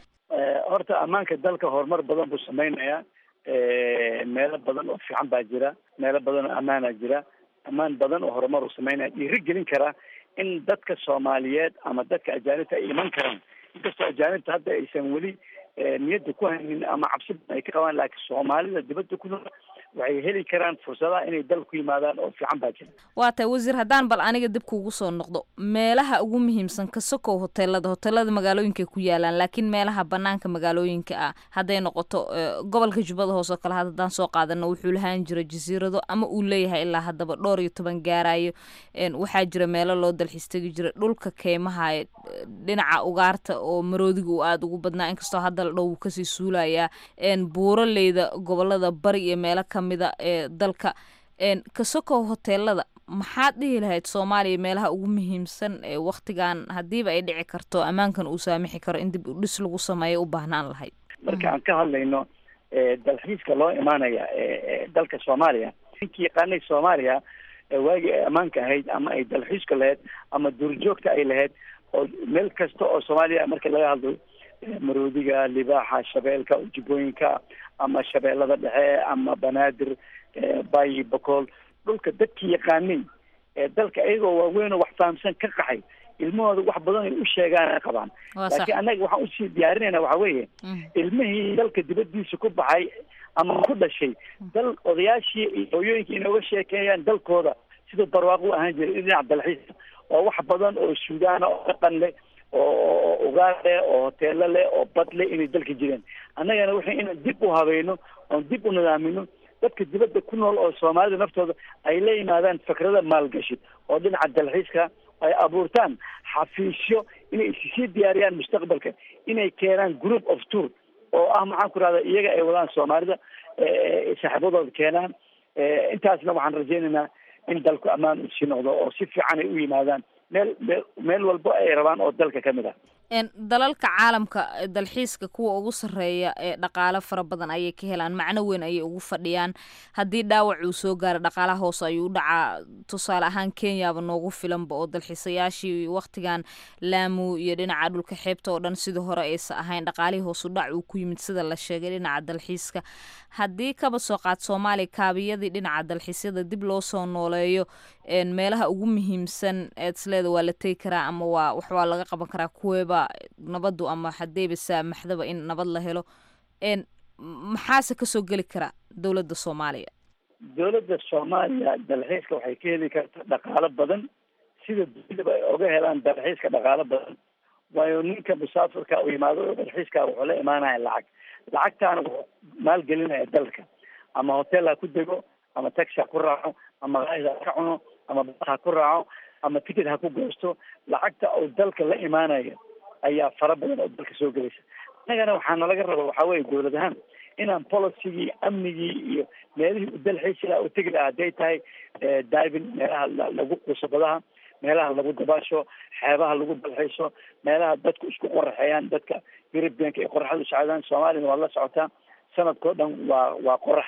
horta ammaanka dalka horumar badan buu sameynayaa meelo badan oo fiican baa jira meelo badan oo ammaana jira ammaan badan oo horumar uu sameynaya dhiiri gelin karaa in dadka soomaaliyeed ama dadka ajaanibta ay iman karaan inkastoo ajaanibta hadda aysan weli niyadda ku haynin ama cabsi badan ay ka qabaan laakiin soomaalida dibadda ku nool waxay heli karaan fursadaha inay dal ku yimaadaan oo fiican baa jira waa tahay wasiir haddaan bal aniga dib kuugu soo noqdo meelaha ugu muhiimsan ka sokow hoteelada hoteelada magaalooyinka ku yaalaan laakiin meelaha banaanka magaalooyinka ah hadday noqoto gobolka jubbada hoose oo kale haddaan soo qaadano wuxuu lahaan jira jasiirado ama uu leeyahay ilaa haddaba dhowr iyo toban gaarayo waxaa jira meelo loo dalxiis tegi jira dhulka keymaha dhinaca ugaarta oo maroodiga uu aada ugu badnaa inkastoo hadda la dhow wuu kasii suulayaa buuraleyda gobolada bari iyo meelo kamida ee dalka kasokow hoteelada maxaad dhihi lahayd soomaaliya meelaha ugu muhiimsan ee waktigan haddiiba ay dhici karto ammaankan uu saamixi karo in dib udhis lagu sameeyo u baahnaan lahayd marka aan ka hadlayno dalxiiska loo imaanaya dalka soomaaliya ninkii yaqaanay soomaaliya waagii ay ammaanka ahayd ama ay dalxiiska lahayd ama duurjoogta ay lahayd oo meel kasta oo soomaaliya marka laga hadlo maroodiga libaaxa shabeelka ujibooyinka ama shabeellada dhexe ama banaadir bayi bakool dhulka dadkii yaqaanay ee dalka iyagoo waaweyn oo wax fahamsan ka qaxay ilmahooda wax badan ay u sheegaan ay qabaan laakiin annaga waxaan usii diyaarinayna waxa weeye ilmihii dalka dibadiisa ku baxay ama ku dhashay dal odayaashii iyo hooyooyinka inooga sheekeeyaan dalkooda siduu barwaaqo u ahaan jiray dhinaca dalxiiska oo wax badan oo suudaana oo dhaqan leh oo ugaar leh oo hoteelo leh oo bad leh inay dalka jireen annagana waxay inaan dib u habayno oon dib u nidaamino dadka dibadda ku nool oo soomaalida naftooda ay la yimaadaan fikrada maalgashi oo dhinaca dalxiiska ay abuurtaan xafiisyo inay issii diyaariyaan mustaqbalka inay keenaan group of tour oo ah maxaan ku rahda iyaga ay wadaan soomaalida saaxiibadooda keenaan intaasna waxaan rajaynaynaa in dalku ammaan uu sii noqdo oo si fiican ay u yimaadaan meel meel meel walbo ay rabaan oo dalka ka mid ah dalalka caalamka dalxiiska kuwa ugu sarreeya ee dhaqaalo fara badan ayay ka helaan macno weyn ayay ugu fadhiyaan haddii dhaawac uu soo gaaro dhaqaalaha hoose ayuu dhacaa tusaale ahaan kenyaba noogu filanba oo dalxiisayaashii waktigan laamu iyo dhinaca dhulka xeebta oo dhan sidii hore aysa ahayn dhaqaalihii hoosu dhac uu ku yimid sida la sheegay dhinaca dalxiiska haddii kaba soo qaad soomaaliya kaabiyadii dhinaca dalxiisyada dib loo soo nooleeyo meelaha ugu muhiimsan eed isleeda waa la tegi karaa ama waa wax waa laga qaban karaa kuweeba nabadu ama hadeyba saamaxdaba in nabad la helo maxaase kasoo geli kara dowladda soomaaliya dowladda soomaaliya dalxiiska waxay ka heli kartaa dhaqaalo badan sida dunidaba ay oga helaan dalxiiska dhaqaalo badan waayo ninka musaafirka u yimaado oo dalxiiska wuxuu la imaanaya lacag lacagtaana wuxuu maalgelinaya dalka ama hotel ha ku dego ama taxi ha ku raaco ama qaid ha ka cuno ama bas ha ku raaco ama ticket ha ku goosto lacagta uu dalka la imaanayo ayaa fara badan oo dalka soo gelaysa innagana waxaana laga raba waxaa weeye dowlad ahaan inaan policygii amnigii iyo meelihii u dalxiisi laha u tegi laha hadday tahay diving meelaha lagu quuso badaha meelaha lagu dabaasho xeebaha lagu dalxiiso meelaha dadku isku qoraxeeyaan dadka europeanka ay qoraxda u socdaan soomaaliyana waad la socotaa sanadkao dhan waa waa qorax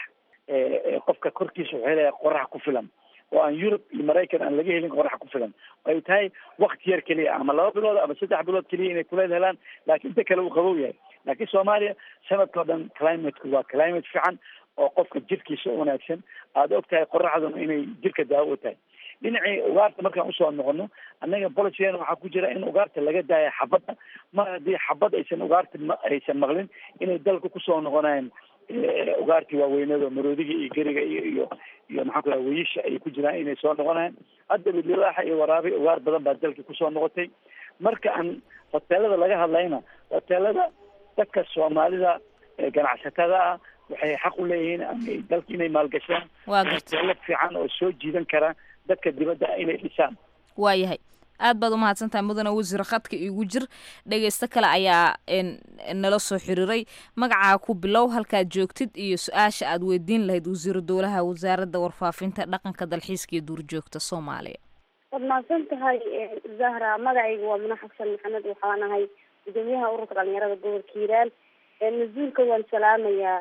qofka korkiisa wuxuu helaya qorax ku filan oo aan yurub iyo maraykan aan laga helin qorax ku filan ay tahay wakti yar keliya ama laba bilood ama saddex bilood keliya inay kuleel helaan laakiin inta kale uu qabow yahay laakiin soomaaliya sanadkao dhan climateku waa climate fiican oo qofka jirkiisa u wanaagsan aada og tahay qoraxduna inay jirka daawo u tahay dhinacii ugaarta markaan usoo noqono annaga bolicigeena waxaa ku jira in ugaarta laga daaya xabadda mar haddii xabad aysan ugaarta aysan maqlin inay dalka kusoo noqonayaan ugaartii waaweynada maroodiga iyo geriga iyo iyo iyo maxaan ku raha weyisha ay ku jiraan inay soo noqonayaan hadda libaaxa iyo waraabi ugaar badan baa dalkii kusoo noqotay marka aan hoteelada laga hadlayna hoteelada dadka soomaalida ganacsatada ah waxay xaq u leeyihiin ama dalka inay maalgashaan hoteelo fiican oo soo jiidan kara dadka dibadda inay dhisaan waayahay aad baad umahadsan tahay mudane wasiir khadka igu jir dhegeysto kale ayaa nala soo xiriiray magacaa ku bilow halkaad joogtid iyo su-aasha aad weydiin lahayd wasiiru dowlaha wasaaradda warfaafinta dhaqanka dalxiiska iyo duurjoogta soomaaliya waad mahadsan tahay zahra magacayga waa muna xasan maxamed waxaan ahay gudoomiyaha ururka dhalinyarada gobolka hiiraan mas-uulka waan salaamayaa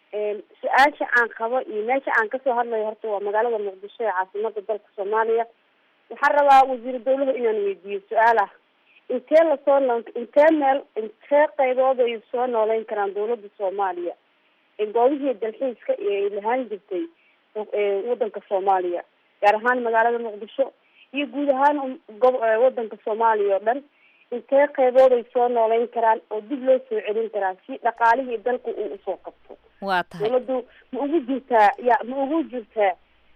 su-aasha aan qabo iyo meesha aan kasoo hadlayo horta waa magaalada muqdisho ee caasimada dalka soomaaliya waxaan rabaa wasiiru dawlaha inaan weydiiyo su-aal ah intee lasoo noo intee meel intee qaybood ay soo nooleyn karaan dawladda soomaaliya goobihii dalxiiska ee ay lahaan jirtay wadanka soomaaliya gaar ahaan magaalada muqdisho iyo guud ahaan gob wadanka soomaaliya oo dhan intee qeybood ay soo nooleyn karaan oo dib loo soo celin karaa si dhaqaalihii dalka uu usoo qabto waa tahay dawladdu ma ugu jirtaa ya ma ugu jirtaa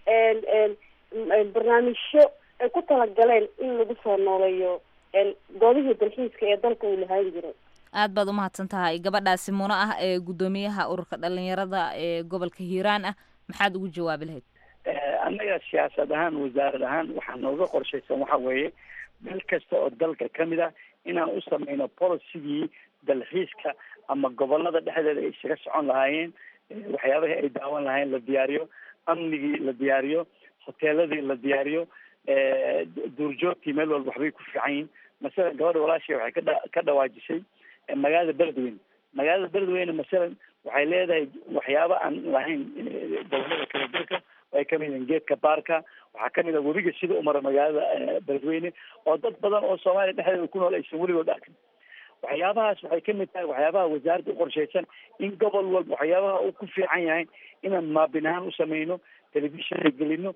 barnaamijyo ay ku talagaleen in lagu soo nooleeyo goobihii dalxiiska ee dalka uu lahaan jiray aad baad umahadsan tahay gabadhaasi muno ah ee guddoomiyaha ururka dhalinyarada ee gobolka hiiraan ah maxaad ugu jawaabi lahayd annaga siyaasad ahaan wasaarad ahaan waxaa nooga qorshaysan waxa weeye meel kasta oo dalka kamid ah inaan u sameyno policygii dalxiiska ama gobolada dhexdeeda ay isaga socon lahaayeen waxyaabahii ay daawan lahaayeen la diyaariyo amnigii la diyaariyo hoteeladii la diyaariyo duurjoogtii meel walba waxbay ku fiican yihin masalan gabadha walaashay waxay kadha ka dhawaajisay magaalada beledweyne magaalada beledweyne masalan waxay leedahay waxyaaba aan lahayn gobolada kala dalka ay kamid yihiin geedka baarka waxaa kamid a webiga sida umara magaalada beledweyne oo dad badan oo soomaaliya dhexdeeda ku nool aysan weligood arkin waxyaabahaas waxay kamid tahay waxyaabaha wasaaradda uqorshaysan in gobol walba waxyaabaha uu ku fiican yahay inaan maabin ahaan usameyno telefishon gelino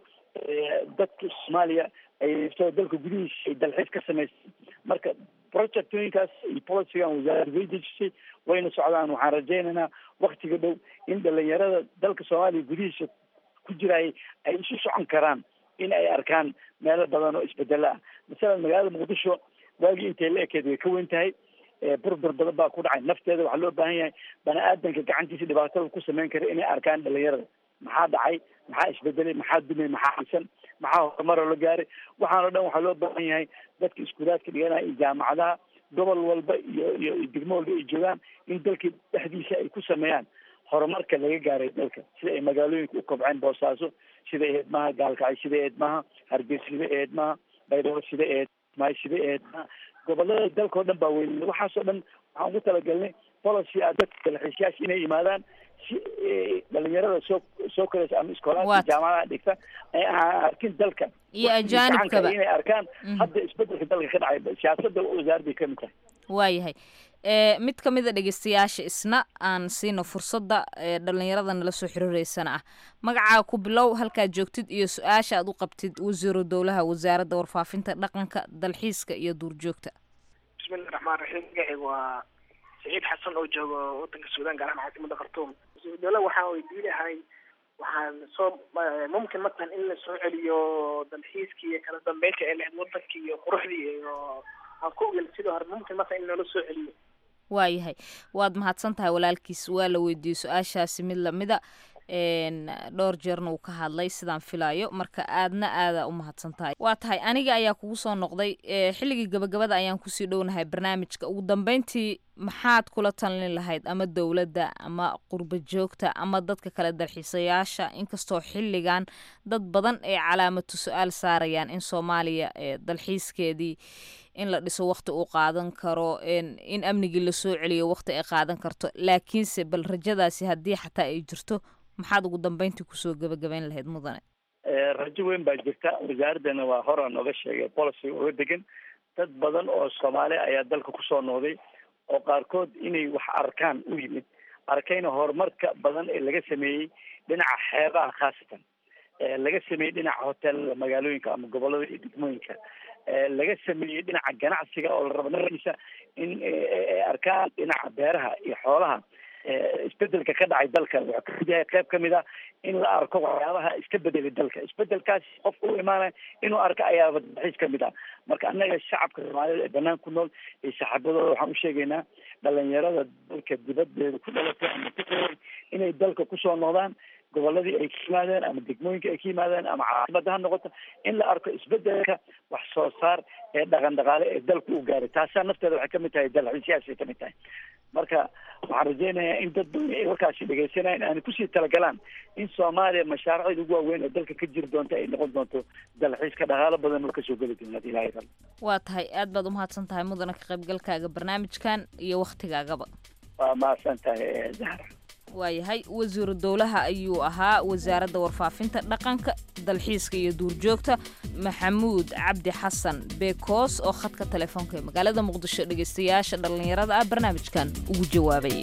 dadka soomaaliya ay dalka gudihiisa ay dalxiis ka samaysay marka projectooyinkaas iyo policygan wasaaradda way dejisay wayna socdaan waxaan rajaynaynaa waktiga dhow in dhalinyarada dalka soomaaliya gudihiisa ku jiraay ay isu socon karaan in ay arkaan meelo badan oo isbedelo ah masalan magaalada muqdisho waagii intay la ekeed way ka weyn tahay burbur badan baa ku dhacay nafteeda waxaa loo baahan yahay bani aadanka gacantiisa dhibaatada ku sameyn kara inay arkaan dhalinyarada maxaa dhacay maxaa isbedelay maxaa dumay maxaa xisan maxaa horumaroo la gaaray waxaanoo dhan waxaa loo baahan yahay dadka iskuulaadka dhiganaya iyo jaamacadaha gobol walba iyo iyo degmo walba ay joogaan in dalka dhexdiisa ay ku sameeyaan horumarka laga gaaray dalka sida ay magaalooyinka u kobceen boosaaso sida eedmaha gaalkacay sida eedmaha hargeysa sida eedmaha baydhabo sida eedmaha sida eedmaha gobolada dalka o dhan baa weyn waxaasoo dhan waxaan ugu talagalnay policy a dadka dalxiisyaasha inay yimaadaan si dhalinyarada soo soo koraysa ama iskoolaadka jaamacadaha dhigta ay arkin dalka iyo ajaanibkaba inay arkaan hadda isbedelka dalka ka dhacay siyaasada wasaaradday kamid tahay waayahay mid ka mid a dhegeystayaasha isna aan siino fursadda dhalinyarada nala soo xiriireysana ah magacaa ku bilow halkaad joogtid iyo su-aasha aad u qabtid wasiiru dowlaha wasaaradda warfaafinta dhaqanka dalxiiska iyo duurjoogta bismillahi raxmaan raxiim magacayga waa saciid xasan oo jooga wadanka suudaan gaar ahaan caasimada khartuum wasiiru dowlaha waxaan weydiin lahay waxaan soo mumkin matalan in la soo celiyo dalxiiskii iyo kala dambeynta ee lahayd wadankii iyo quruxdii iyo aan ku ogel sidii hore mumkin matalan in loola soo celiyo waayahay waad mahadsan tahay walaalkiis waa la weydiiyey su-aashaasi mid lamida dhowr jeerna uu ka hadlay sidaan filaayo marka aadna aada u mahadsan tahay waa tahay aniga ayaa kugu soo noqday xilligii gabagabada ayaan kusii dhownahay barnaamijka ugu dambeyntii maxaad kula talin lahayd ama dowladda ama qurba joogta ama dadka kale dalxiisayaasha inkastoo xilligan dad badan ay calaamatu su-aal saarayaan in soomaaliya dalxiiskeedii in la dhiso wakti uu qaadan karo in amnigii lasoo celiyo wakti ay qaadan karto laakiinse bal rajadaasi haddii xataa ay jirto maxaad ugu dambeyntii kusoo gebagabeyn lahayd mudane rajo weyn baa jirta wasaaraddana waa hora nooga sheegay policy uga degan dad badan oo soomaali ayaa dalka kusoo noqday oo qaarkood inay wax arkaan u yimid arkayna horumarka badan ee laga sameeyey dhinaca xeebaha khaasatan laga sameeyey dhinaca hoteelada magaalooyinka ama gobolada iyo degmooyinka laga sameeyey dhinaca ganacsiga oo la rabo naftiisa in ay arkaan dhinaca beeraha iyo xoolaha isbedelka ka dhacay dalka wuxuu kamid yahay qayb kamid ah in la arko waxyaabaha iska bedelay dalka isbedelkaas qofka u imaanaya inuu arko ayaaba dalxiis kamid ah marka annaga shacabka soomaalida ee banaan ku nool iyo saxaabadooda waxaan usheegaynaa dhalinyarada dalka dibadeeda ku dhalatay ama ku koray inay dalka kusoo noqdaan goboladii ay ka yimaadeen ama degmooyinka ay ka yimaadeen ama caasimada ha noqoto in la arko isbedelka wax soo saar ee dhaqan dhaqaale ee dalka u gaaray taasaa nafteeda waxay kamid tahay dalxiisyaasay kamid tahay marka waxaan rajeynayaa in dad badan ay warkaasi dhegeysanayaan aanay kusii talagalaan in soomaaliya mashaariicda ugu waaweyn ee dalka ka jiri doonta ay noqon doonto dalxiiska dhaqaalo badan oo kasoo geli doona hadii ilahay rabo waa tahay aad baad umahadsan tahay mudana ka qaybgalkaaga barnaamijkan iyo waktigaagaba waa mahadsan tahay zahra waayahay wasiiru dowlaha ayuu ahaa wasaaradda warfaafinta dhaqanka dalxiiska iyo duurjoogta maxamuud cabdi xasan beekoos oo khadka telefoonka ee magaalada muqdisho dhegeystayaasha dhallinyarada ah barnaamijkan ugu jawaabayay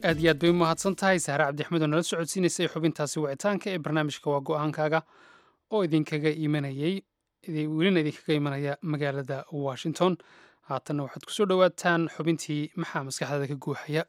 aad iyo aad bay u mahadsan tahay sahre cabdixmed oo nala socodsiinaysay xubintaasi wicitaanka ee barnaamijka waa go-aankaaga oo idinkaga imanayay welina idinkaga imanaya magaalada washington haatanna waxaad kusoo dhowaataan xubintii maxaa maskaxdaada ka guuxaya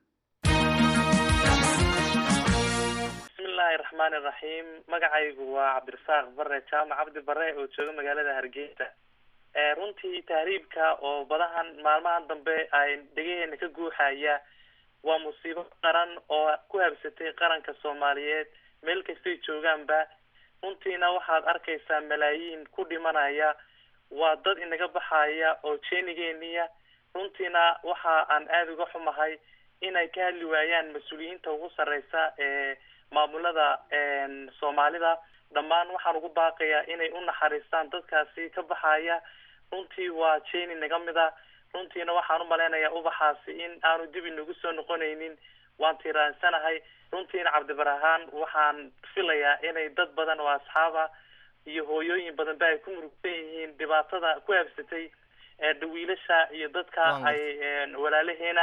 bismillaahi raxmaani raxiim magacaygu waa cabdirasaaq bare jaamac cabdi bare oo jooga magaalada hargeysa runtii tahriibka oo badahan maalmahan dambe ay dhegaheena ka guuxaya waa musiibo qaran oo ku habsatay qaranka soomaaliyeed meel kastay joogaanba runtiina waxaad arkaysaa malaayiin ku dhimanaya waa dad inaga baxaya oo jeenigeeniya runtiina waxa aan aada uga xumahay inay ka hadli waayaan mas-uuliyiinta ugu sarreysa ee maamulada soomaalida dhammaan waxaan ugu baaqayaa inay u naxariistaan dadkaasi ka baxaya runtii waa jeeni naga mid a runtiina waxaan u malaynayaa ubaxaasi in aanu dib inagu soo noqonaynin waan tiiraansanahay runtiina cabdibarahaan waxaan filayaa inay dad badan oo asxaaba iyo hooyooyin badan ba ay ku murugsan yihiin dhibaatada ku habsatay dhawiilasha iyo dadka ay walaalaheena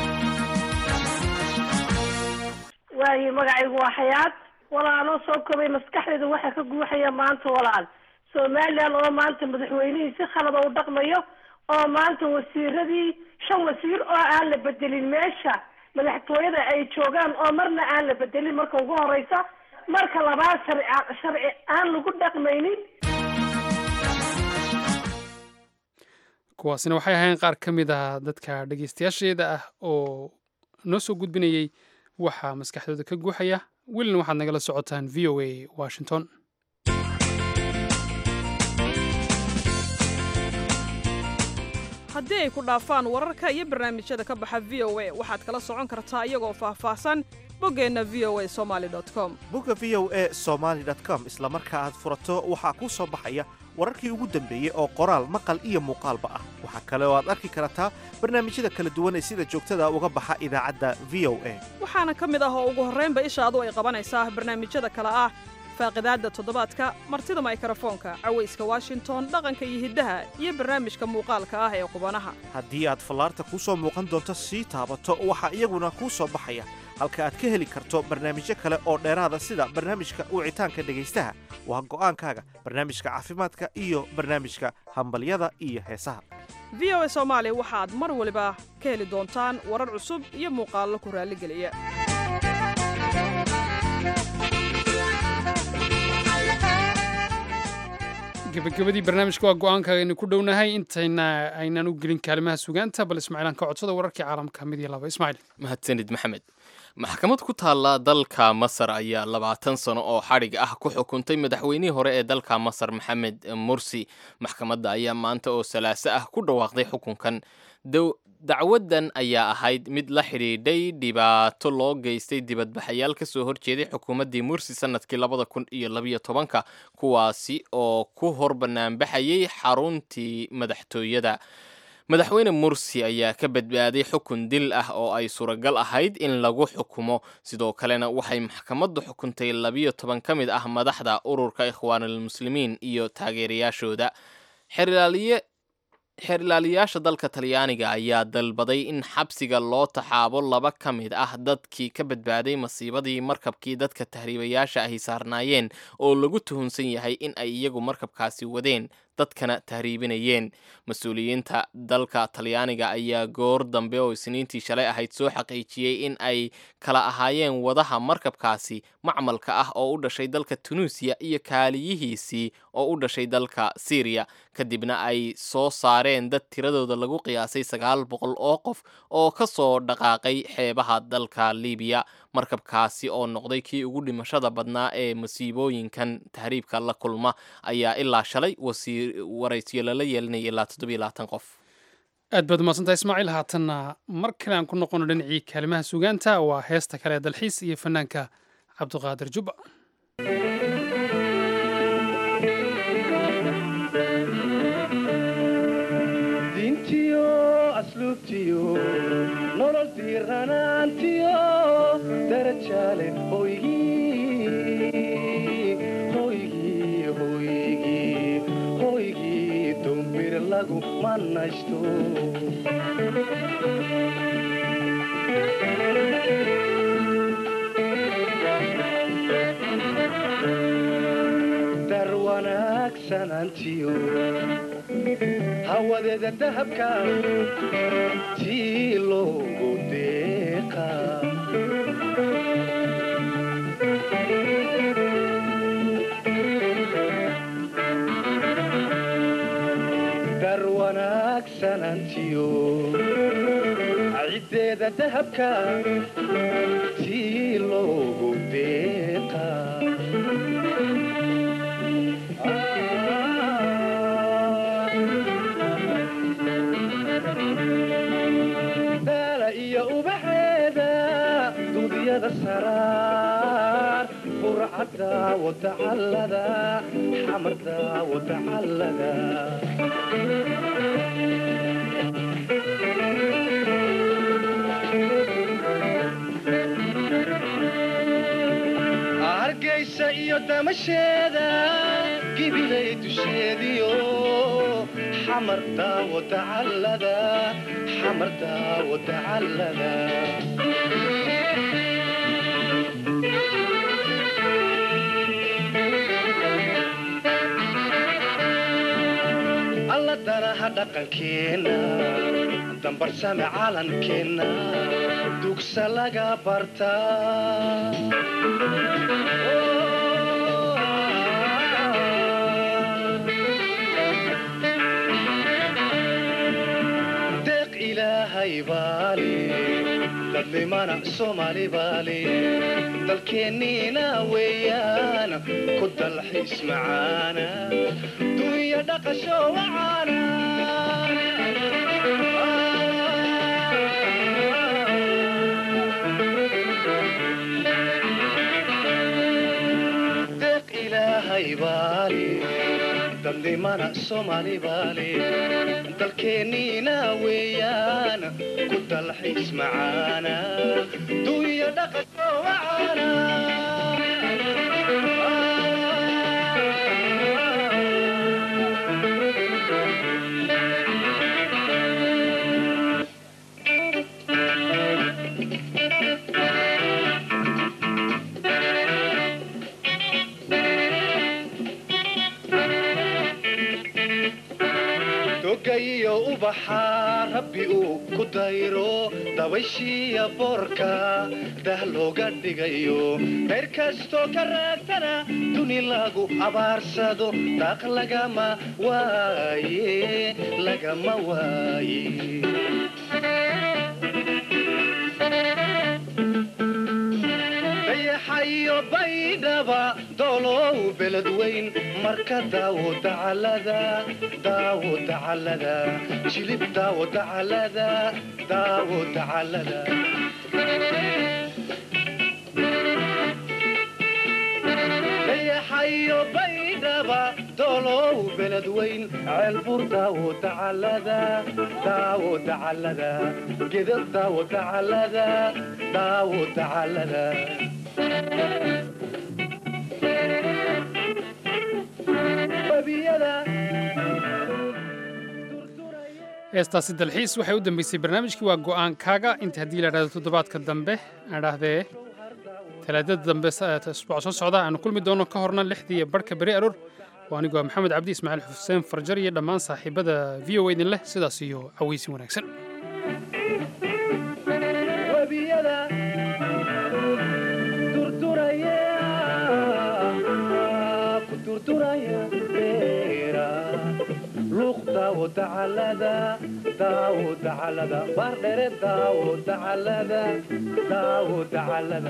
waayo magacaygu waa xayaad walaaloo soo kobay maskaxdeeda waxaa ka guuxaya maanta walaal somalilan oo maanta madaxweynihii si khalada u dhaqmayo oo maanta wasiiradii shan wasiir oo aan la bedelin meesha madaxtooyada ay joogaan oo marna aan la bedelin marka ugu horeysa marka labaad sharci sharci aan lagu dhaqmaynin kuwaasina waxay ahayn qaar ka mid ah dadka dhegeystayaasheeda ah oo noo soo gudbinayay waxaa maskaxdooda ka guuxaya welina waxaad nagala socotaan v o a washington haddii ay ku dhaafaan wararka iyo barnaamijyada ka baxa v o a waxaad kala socon kartaa iyagoo faahfaahsan boggeenna v o a somaali com bogga v o a somaali com isla marka aad furato waxaa kuu soo baxaya wararkii ugu dambeeyey oo qoraal maqal iyo muuqaalba ah waxaa kale oo aad arki kartaa barnaamijyada kala duwan ee sida joogtada uga baxa idaacadda v o a waxaana ka mid ah oo ugu horraynba ishaadu ay qabanaysaa barnaamijyada kale ah faaqidaadda toddobaadka martida maykrofoonka cawayska washington dhaqanka iyo hiddaha iyo barnaamijka muuqaalka ah ee qubanaha haddii aad fallaarta kuu soo muuqan doonto sii taabato waxaa iyaguna kuu soo baxaya halka aad ka heli karto barnaamijyo kale oo dheeraada sida barnaamijka wicitaanka dhegaystaha waa go'aankaaga barnaamijka caafimaadka iyo barnaamijka hambalyada iyo heesaha v o a soomaali waxaad mar waliba ka heli doontaan warar cusub iyo muuqaallo ku raalligeliya gebagabadii barnaamijka waa go-aankaaga aynu ku dhownahay intayna aynaan u gelin kaalimaha sugaanta bal ismaaciilaan ka codsada wararkii caalamka mid iyo laba ismaaciil mahadsanid maxamed maxkamad ku taalla dalka masar ayaa labaatan sano oo xadhig ah ku xukuntay madaxweynihii hore ee dalka masar maxamed mursi maxkamadda ayaa maanta oo salaaso ah ku dhawaaqday xukunkan dacwaddan ayaa ahayd mid la xidhiidhay dhibaato loo geystay dibadbaxayaal ka soo horjeeday xukuumaddii mursi sanadkii labada kun iyo labayo tobanka kuwaasi oo ku hor banaanbaxayay xaruntii madaxtooyada madaxweyne mursi ayaa ka badbaaday xukun dil ah oo ay suuragal ahayd in lagu xukumo sidoo kalena waxay maxkamaddu xukuntay labiyo toban ka mid ah madaxda ururka ikhwaanulmuslimiin iyo taageerayaashooda xerlaaliye xeerlaaliyaasha dalka talyaaniga ayaa dalbaday in xabsiga loo taxaabo laba ka mid ah dadkii ka badbaaday masiibadii markabkii dadka tahriibayaasha ahi saarnaayeen oo lagu tuhunsan yahay in ay iyagu markabkaasi wadeen dadkana tahriibinayeen mas-uuliyiinta dalka talyaaniga ayaa goor dambe oo isniintii shalay ahayd soo xaqiijiyey in ay kala ahaayeen wadaha markabkaasi macmalka ah oo u dhashay dalka tunuusiya iyo kaaliyihiisii oo u dhashay dalka syriya kadibna ay soo saareen dad tiradooda lagu qiyaasay sagaal boqol oo qof oo ka soo dhaqaaqay xeebaha dalka libiya markabkaasi oo noqday kii ugu dhimashada badnaa ee masiibooyinkan tahriibka la kulma ayaa ilaa shalay waraysiyo lala yeelinaya ilaa toddobiyo labaatan qof aad baad umaadsantah ismaaciil haatanna mar kale aan ku noqono dhinacii kaalimaha sugaanta waa heesta kale ee dalxiis iyo fanaanka cabdiqaadir jubba nolol diiranaantiyo darajaale hoygii dumbir lagu manaysto dar wanaagsanantiyo hawadeeda dahabka tii loogu deeqa dar wanaagsanantiyo ciddeeda dahabka tii loogu deeqa daala iyo ubaxeeda duudyada saraar furcadda wadacallada xamarda wadacallada hargaysa iyo damasheeda gibilay dusheediyo xamarda wadacallada xamarda wadacallada alla danaha dhaqankeenna dambarsame calankeenna dugsa laga bartaa deeq ilaahay baale dadlimana soomaali baale dalkeenniina weeyaan ku dalxiis macaana dunya dhaqasho wacaana deeq ilaahay baale dadlimana soomaali baale dalkeenniina weeyaan ku dalxiis macaana dunya dhaqasho wacaana dogayiyo ubaxa rabbi uu ku dayro dabayshiiya boorka dah looga dhigayo reer kastoo ka raagtana duni lagu abaarsado daaq lagama waaye lagama waaye dayaxayo baydhaba doolow beled weyn marka daawo dacalada daawo dacalada jilib daawo dacalada daawo dacalada dayaxayo baydhaba doolow beled weyn ceelbur daawo dacalada daawo dacalada gedad daawo dacalada daawo dacalada webiyada heestaasi dalxiis waxay u dambeysay barnaamijkii waa go'aankaaga inta haddii la idhahdo toddobaadka dambe aan idhaahdee talaadada dambe isbuuca soo socda aanu kulmi doono ka horna lixdii barhka beri aroor waa anigoo maxamed cabdi ismaaciil xuseen farjar iyo dhammaan saaxiibada v o idin leh sidaas iyo cawaysin wanaagsan webiyada durduraya ku durduraya beera luuq daawo dacalada daawo dacalada baardhere daawo dacalada daawo dacalada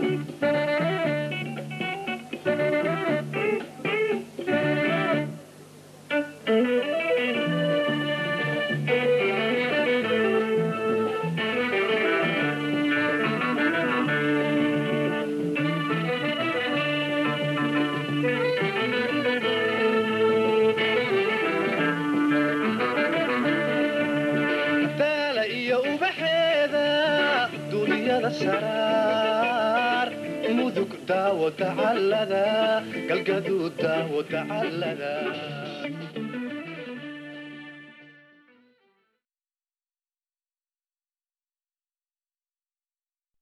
daala iyo ubaxeeda duniyada saraar mudug daawo dacalada galgaduud daawo dacalada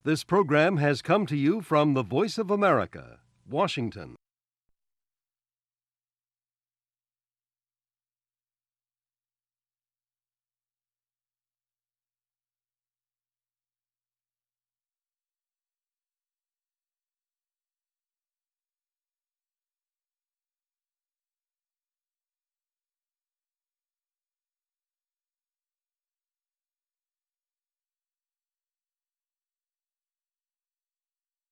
This program has come to you from the Voice of America, Washington.